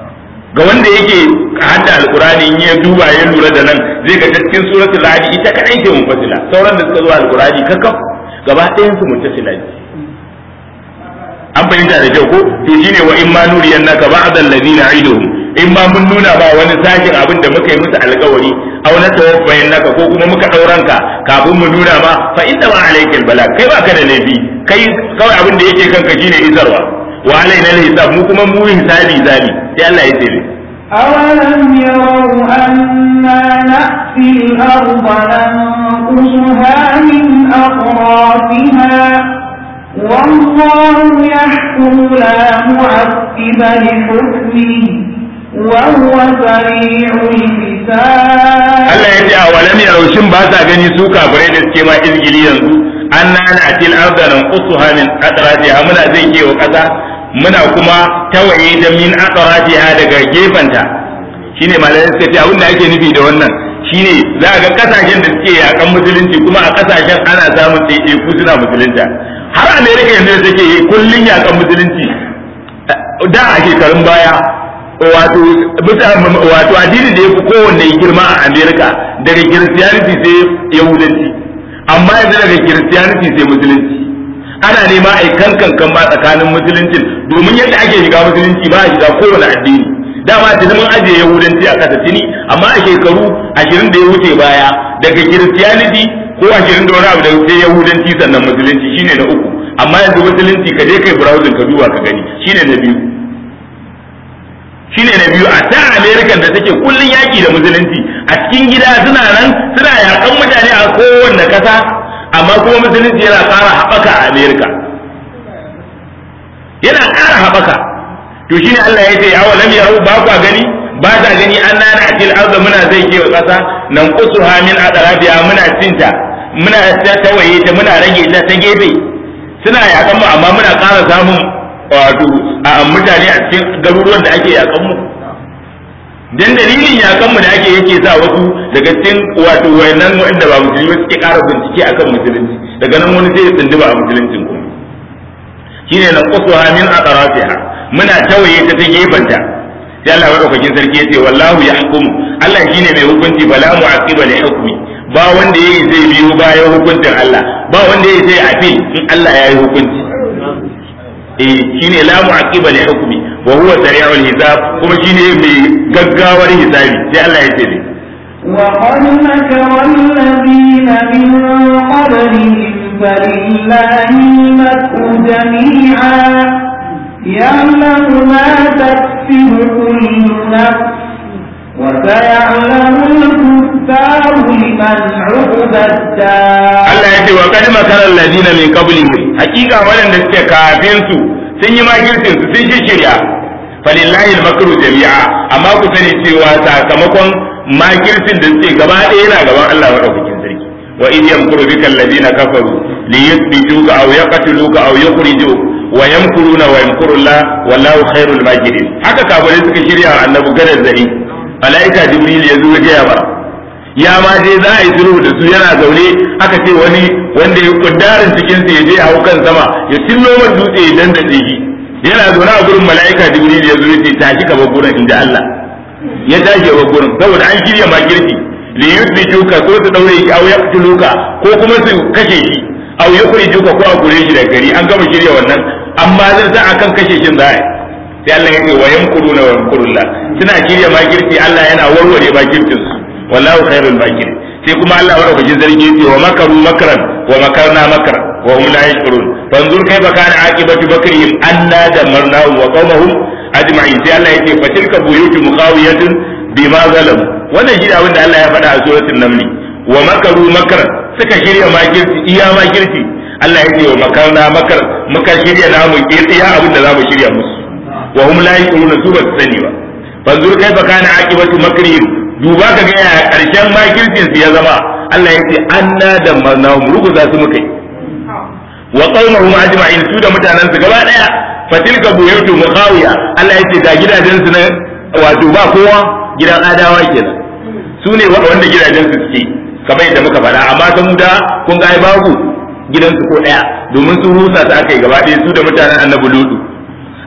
ga wanda yake hadda alqur'ani in ya duba ya lura da nan zai ga cikin suratul ra'd ita kadai ce munfasila sauran da suka zo alqur'ani kakkaf gaba ɗayan su muntasila ne an fahimta da kyau ko to shine wa in ma nuriyannaka ba'd alladhina aiduhum in ma mun nuna ba wani sakin abin da muka yi musu alkawari aw na tawaffayin naka ko kuma muka dauranka kafin mu nuna ma fa inna ma alaikal bala kai ba ka da laifi kai kawai abin da yake kanka shine isarwa wa alaina hisab mu kuma mu hisabi zabi sai Allah ya tsere أولم يروا أنا نأتي الأرض ننقصها من أطرافها والله يحكم لا معقب لحكمه وهو سريع الحساب Allah ya ce a walam yarau shin ba sa gani su kafirai da suke ma izgili yanzu an nana til arda nan qusuha min atrafiha muna zai kewa kasa muna kuma tawaye da min atrafiha daga gefanta shine malamai suka ce abin da ake nufi da wannan shine za ga kasashen da suke yakan musulunci kuma a kasashen ana samun ɗaiɗaiku suna musulunta har america yanzu da take kullun yakan musulunci da a shekarun baya wato wato addini da ya fi kowanne girma a america daga christianity sai yahudanci amma yanzu daga christianity sai musulunci ana nema a kan kankan ba tsakanin musuluncin domin yadda ake shiga musulunci ba a shiga kowane addini dama tuni mun ajiye yahudanci a kasa tuni amma a shekaru ashirin da ya wuce baya daga christianity ko ashirin da wani abu da sai yahudanci sannan musulunci shine na uku amma yanzu musulunci ka je kai browsing ka duba ka gani shine na biyu shine na biyu a ta america da take kullun yaki da musulunci a cikin gida suna nan suna yakan mutane a kowanne kasa amma kuma musulunci yana ƙara haɓaka a america yana ƙara haɓaka to shine Allah ya ce awa lam yarau ba kwa gani ba ta gani an nana atil arda muna zai kewa ƙasa nan kusuha min adrabiya muna cinta muna ta tawaye ta muna rage ta ta gefe suna yakan mu amma muna ƙara samun wato a mutane a cikin garuruwan da ake yakan mu dan dalilin yakan mu da ake yake sa wasu daga cikin wato wayannan wanda ba musulmi suke ƙara bincike akan musulunci daga nan wani sai ya tsindiba a musuluncin kuma shine nan qusuha min atrafiha muna tawaye ta ta gefanta sai Allah madaukakin sarki ya ce wallahu yahkumu Allah shine mai hukunci bala mu'aqiba li hukmi ba wanda yayi zai biyo bayan hukuncin Allah ba wanda yayi zai afi in Allah ya yi hukunci eh shine la mu'aqiba li hukmi wa huwa sari'ul hisab kuma shine mai gaggawar hisabi sai Allah ya ce ne وقد مكر الذين من قبلهم فلله المكر جميعا يعلم ما تكسب كل نفس وسيعلم الكفار لمن عقب الدار Allah ya ce wa kad makara alladina min qablihim hakika waɗanda suke kafin su sun yi makircin su sun shirya falillahi al-makru jami'a amma ku sani cewa sakamakon makircin da suke gaba ɗaya yana gaban Allah madaukakin sarki wa in yamkuru bika alladina kafaru li yuthbituka aw yaqtuluka aw yukhrijuka wa yamkuruna wa yamkuru Allah wallahu khairul makirin haka kafirai suka shirya annabi gadar zari malaika jibril ya zo ya gaya mara ya ma je za a yi sulhu da su yana zaune aka ce wani wanda ya kuddarin cikin su ya je hau kan sama ya tillo man dutse ya dandace shi yana zaune a gurin malaika jibril ya zo ya ce tashi ka bar gurin inda Allah ya tashi wa gurin saboda an shirya makirci li yuthbituka ko su daure shi aw yaqtuluka ko kuma su kashe shi aw yukhrijuka ko a gure shi da gari an gama shirya wannan amma zan sa akan kashe shin za a sai Allah ya ce wa yamkuruna wa yamkurullah suna shirya makirci Allah yana warware makircin su wallahu khairul makirin sai kuma Allah wa rabbil zargi yace wa makaru makran wa makarna makra wa hum la yashkurun fanzur kayfa kana aqibatu bakrihim anna damarnahum wa qawmahum ajma'in sai Allah yace fa tilka buyutu muqawiyatun bima zalamu wannan shi abin da Allah ya faɗa a suratul naml wa makaru makran suka shirya makirci iya makirci Allah yace wa makarna makar muka shirya namu iya abin da zamu shirya musu wa hum la yashkurun su ba su sani ba fanzur kayfa kana aqibatu makrihim duba ka ga yaya karshen makircin su ya zama Allah ya ce anna da marnahum ruguza su mukai wa qaumahum ajma'in su da mutanen su gaba daya fatilka buyutu mukhawiya Allah ya ce ga gidajen su na wato ba kowa gidan adawa kenan su ne wanda gidajen su suke kamar yadda muka faɗa amma sun da kun ga ai babu gidan su ko daya domin su rusa su aka yi gaba daya su da mutanen annabi lutu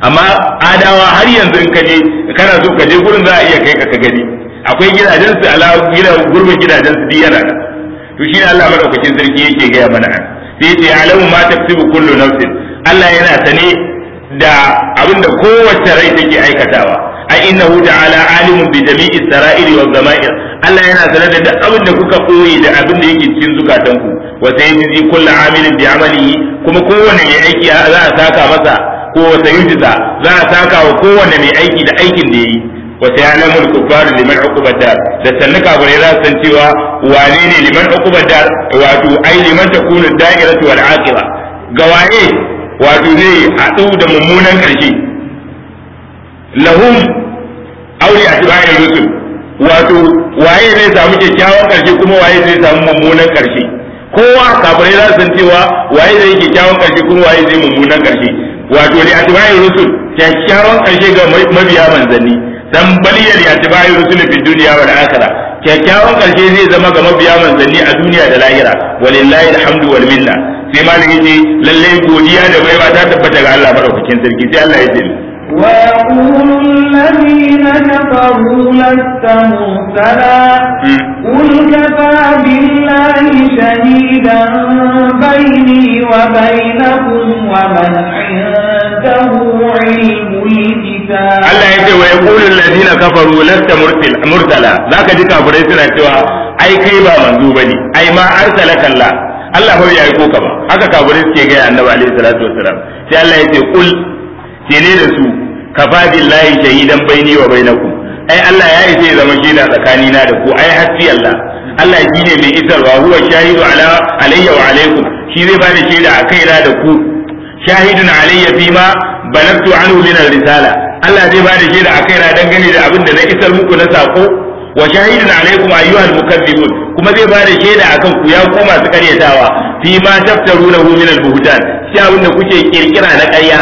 amma adawa har yanzu in ka je kana so ka je gurin za a iya kai ka ka gani akwai gidajen su ala gidan gurbin gidajen su yana da to shi Allah madaukakin sarki yake gaya mana an sai yace alamu ma taktubu kullu nafsin Allah yana sane da abinda kowace rai take aikatawa a innahu ta'ala alimun bi jami'i sara'iri wa zama'ir Allah yana sanar da duk abin da kuka koyi da abin da yake cikin zukatanku wa sayyizi kullu amilin bi amalihi kuma kowanne mai aiki za a saka masa ko wa sayyiza za a saka wa kowanne mai aiki da aikin da yayi wa sayalamu al-kuffar liman uqubata da sannuka bare za su san cewa wane ne liman uqubata wato ai liman takunu da'iratu wal aqiba ga waye wato zai haɗu da mummunan ƙarshe lahum aure a tibayin rusul wato waye zai samu kyakkyawan ƙarshe kuma waye zai samu mummunan ƙarshe kowa kafirai za su san cewa waye zai kyakkyawan ƙarshe kuma waye zai mummunan ƙarshe wato li atba'i rusul kyakkyawan ƙarshe ga mabiya manzanni dan baliyar li atba'i rusul fi dunya wal akhirah kyakkyawan ƙarshe zai zama ga mabiya manzanni a duniya da lahira walillahi alhamdu wal minna sai malami ce lalle godiya da baiwa ta tabbata ga Allah madaukakin sarki sai Allah ya ce ويقول الذين كفروا لست مرسلا قل كفى بالله شهيدا بيني وبينكم ومن عنده علم الكتاب Allah ya ce wa yaqulu alladhina kafaru lasta mursala zaka ji kafirai suna cewa ai kai ba manzo bane ai ma arsalaka Allah Allah ba ya aiko ka ba haka kafirai suke ga annabi alaihi salatu wassalam sai Allah ya ce kul ce ne da su kafa billahi shahidan baini wa bainakum ai Allah ya isa ya zama shaida tsakani na da ku ai hasbi Allah Allah shi ne mai isarwa huwa shahidu ala alayya wa alaikum shi zai ba da shaida a kaina da ku shahidun alayya fi ma balagtu anhu min risala Allah zai ba da shaida a kaina dangane da abin da na isar muku na sako wa shahidun alaikum ayyuhal mukazzibun kuma zai ba da shaida akan ku ya ku masu karyatawa fi ma taftarunahu min al-buhtan shi abin da kuke kirkira na ƙarya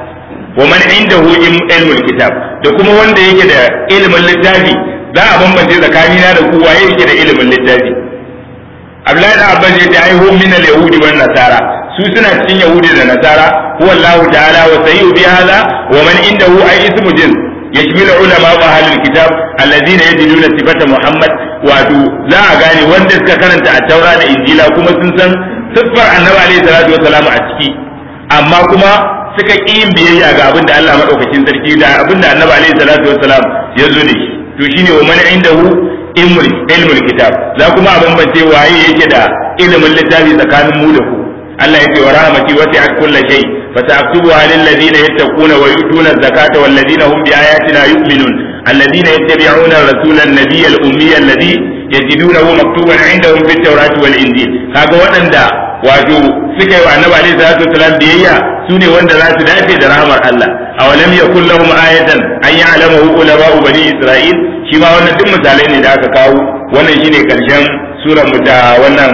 wa man indahu ilmul kitab da kuma wanda yake da ilimin littafi za a bambance tsakanina da ku waye yake da ilimin littafi Abdullahi da Abbas yace ai hum min al-yahudi wan nasara su suna cikin yahudi da nasara huwa Allah ta'ala wa sayyu bi hadha wa man indahu ay ismu jins يشمل علماء أهل الكتاب الذين يجدون صفة محمد wato za a gane wanda suka karanta a taura da injila kuma sun san siffar annabi alaihi salatu wasalam a ciki amma kuma suka ƙi yin biyayya ga abin da Allah madaukakin sarki da abin da annabi alaihi salatu wasalam ya zo da shi to shine wa man indahu ilmul ilmul kitab za kuma a bambance waye yake da ilimin littafi tsakanin mu da ku Allah ya ce wa rahmati wasi'at kulli shay فسأكتبها للذين يتقون ويؤتون الزكاة والذين هم بآياتنا يؤمنون الذين يتبعون الرسول النبي الأمي الذي يجدونه مكتوبا عندهم في التوراة والإنجيل هذا وأندا wato suka yi wa annabi alaihi salatu wasalam biyayya su ne wanda za su dace da rahmar Allah awalam yakul lahum ayatan an ya'lamu ulama'u bani isra'il shi ma wannan duk misalai ne da aka kawo wannan shine karshen surar mu ta wannan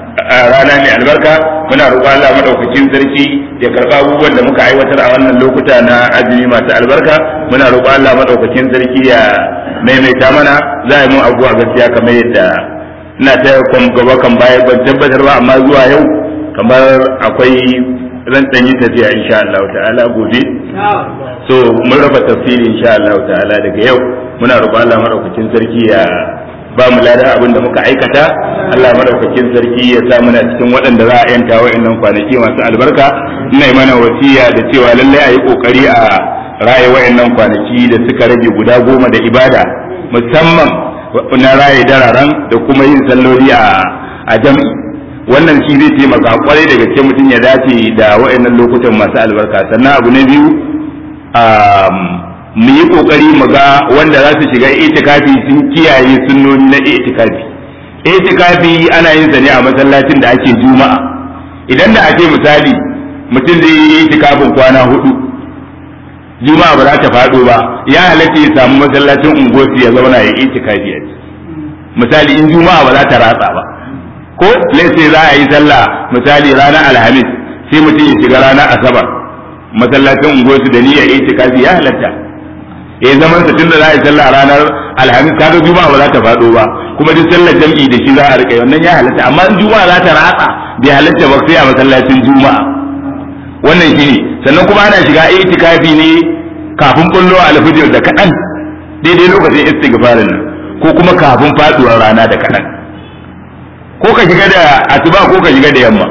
rana mai albarka muna roƙon Allah madaukakin sarki ya karɓa abubuwan da muka aiwatar a wannan lokuta na azumi masu albarka muna roƙon Allah madaukakin sarki ya maimaita mana za a yi mun abubuwa gaskiya kamar yadda ina ta gaba kan baya ban tabbatar ba amma zuwa yau kamar akwai zan ɗan yi tafiya insha Allah ta'ala gobe so mun raba tafsiri insha Allah ta'ala daga yau muna roƙon Allah madaukakin sarki ya ba mu ladan abin da muka aikata Allah madaukakin sarki ya sa muna cikin waɗanda za a yanta wa'annan kwanaki masu albarka ina mana wasiya da cewa lallai a yi kokari a raye wa'annan kwanaki da suka rage guda goma da ibada musamman na raye dararen da kuma yin salloli a a jam'i wannan shi zai taimaka kwarai da gaske mutum ya dace da wa'annan lokutan masu albarka sannan abu na biyu mu yi kokari mu ga wanda za su shiga itikafi sun kiyaye sunnoni na itikafi itikafi ana yin sa ne a masallacin da ake juma'a idan da ake misali mutum zai yi itikafin kwana hudu juma'a ba za ta faɗo ba ya halatta ya samu masallacin unguwarsu ya zauna ya itikafi a misali in juma'a ba za ta ratsa ba ko sai za a yi sallah misali ranar alhamis sai mutum ya shiga ranar asabar masallacin unguwarsu da niyyar itikafi ya halatta ya zaman sa tunda za a yi sallah ranar alhamis kaga juma'a ba za ta faɗo ba kuma duk sallar jam'i da shi za a rika wannan ya halatta amma in juma'a za ta ratsa bai halatta ba sai a masallacin juma'a wannan shi ne sannan kuma ana shiga itikafi ne kafin bullo alfijir da kaɗan daidai lokacin istighfarin nan ko kuma kafin faduwar rana da kaɗan ko ka shiga da asuba ko ka shiga da yamma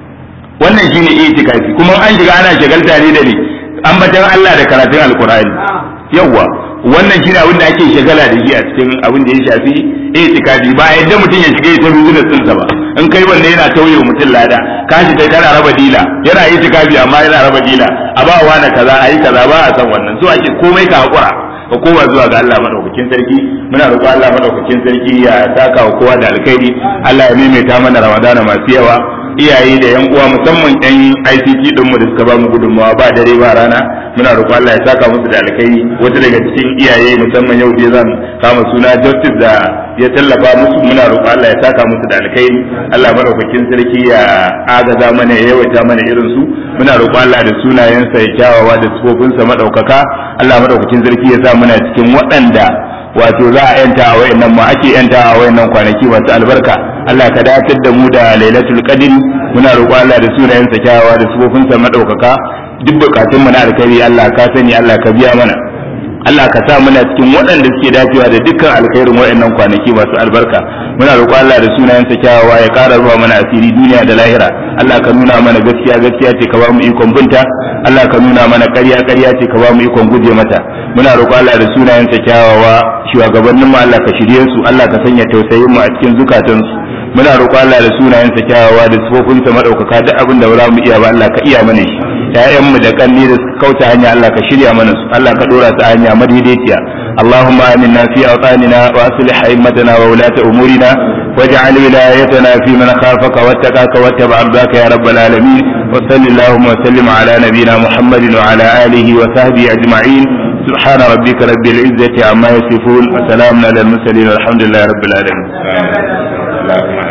wannan shine itikafi kuma an shiga ana shagalta ne da ni ambatan Allah da karatun alkur'ani yawwa wannan shine abin da ake shagala da shi a cikin abin da ya shafi itikafi ba yadda mutum ya shiga ita business ɗinsa ba in kai wanne yana tauye mutum lada ka shi kai kana raba dila yana itikafi amma yana raba dila a ba wa na kaza ayi kaza ba a san wannan so ake komai ka hakura ka koma zuwa ga Allah madaukakin sarki muna roƙo Allah madaukakin sarki ya saka wa kowa da alkhairi Allah ya maimaita mana Ramadana masu yawa iyaye da yan uwa musamman yan ICT din mu da suka ba mu gudunmawa ba dare ba rana muna roƙo Allah ya saka musu da alkhairi wata daga cikin iyaye musamman yau dai zan kama suna Justice da ya tallafa musu muna roƙo Allah ya saka musu da alkhairi Allah madaukakin sarki ya agaza mana ya yawaita mana irin su muna roƙo Allah da sunayensa ya kyawawa da sifofinsa madaukaka Allah madaukakin sarki ya sa muna cikin waɗanda wato za a yanta a wayannan ma ake yanta a wayannan kwanaki masu albarka Allah ka datar da mu da lailatul qadr muna roƙo Allah da sunayensa kyawawa da sifofinsa madaukaka duk bukatun mu na alkhairi Allah ka sani Allah ka biya mana Allah ka sa muna cikin waɗanda suke dacewa da dukkan alkhairin wayannan kwanaki masu albarka muna roƙo Allah da sunayensa kyawawa ya ƙara ruwa mana asiri duniya da lahira Allah ka nuna mana gaskiya gaskiya ce ka ba mu ikon binta Allah ka nuna mana ƙarya ƙarya ce ka ba mu ikon guje mata muna roƙo Allah da sunayensa kyawawa shugabannin mu Allah ka shirye su Allah ka sanya tausayin mu a cikin zukatansu muna roƙo Allah da sunayensa kyawawa da sifofinsa madaukaka duk abin da ba za mu iya ba Allah ka iya mana shi ƴaƴan mu da kanni da suka kauta hanya Allah ka shirya mana su Allah ka dora su hanya madaidaiciya اللهم آمنا في أوطاننا وأصلح أئمتنا وولاة أمورنا واجعل ولايتنا في من خافك واتقاك واتبع رضاك يا رب العالمين وصل اللهم وسلم على نبينا محمد وعلى آله وصحبه أجمعين سبحان ربك رب العزة عما يصفون وسلام على المرسلين والحمد لله رب العالمين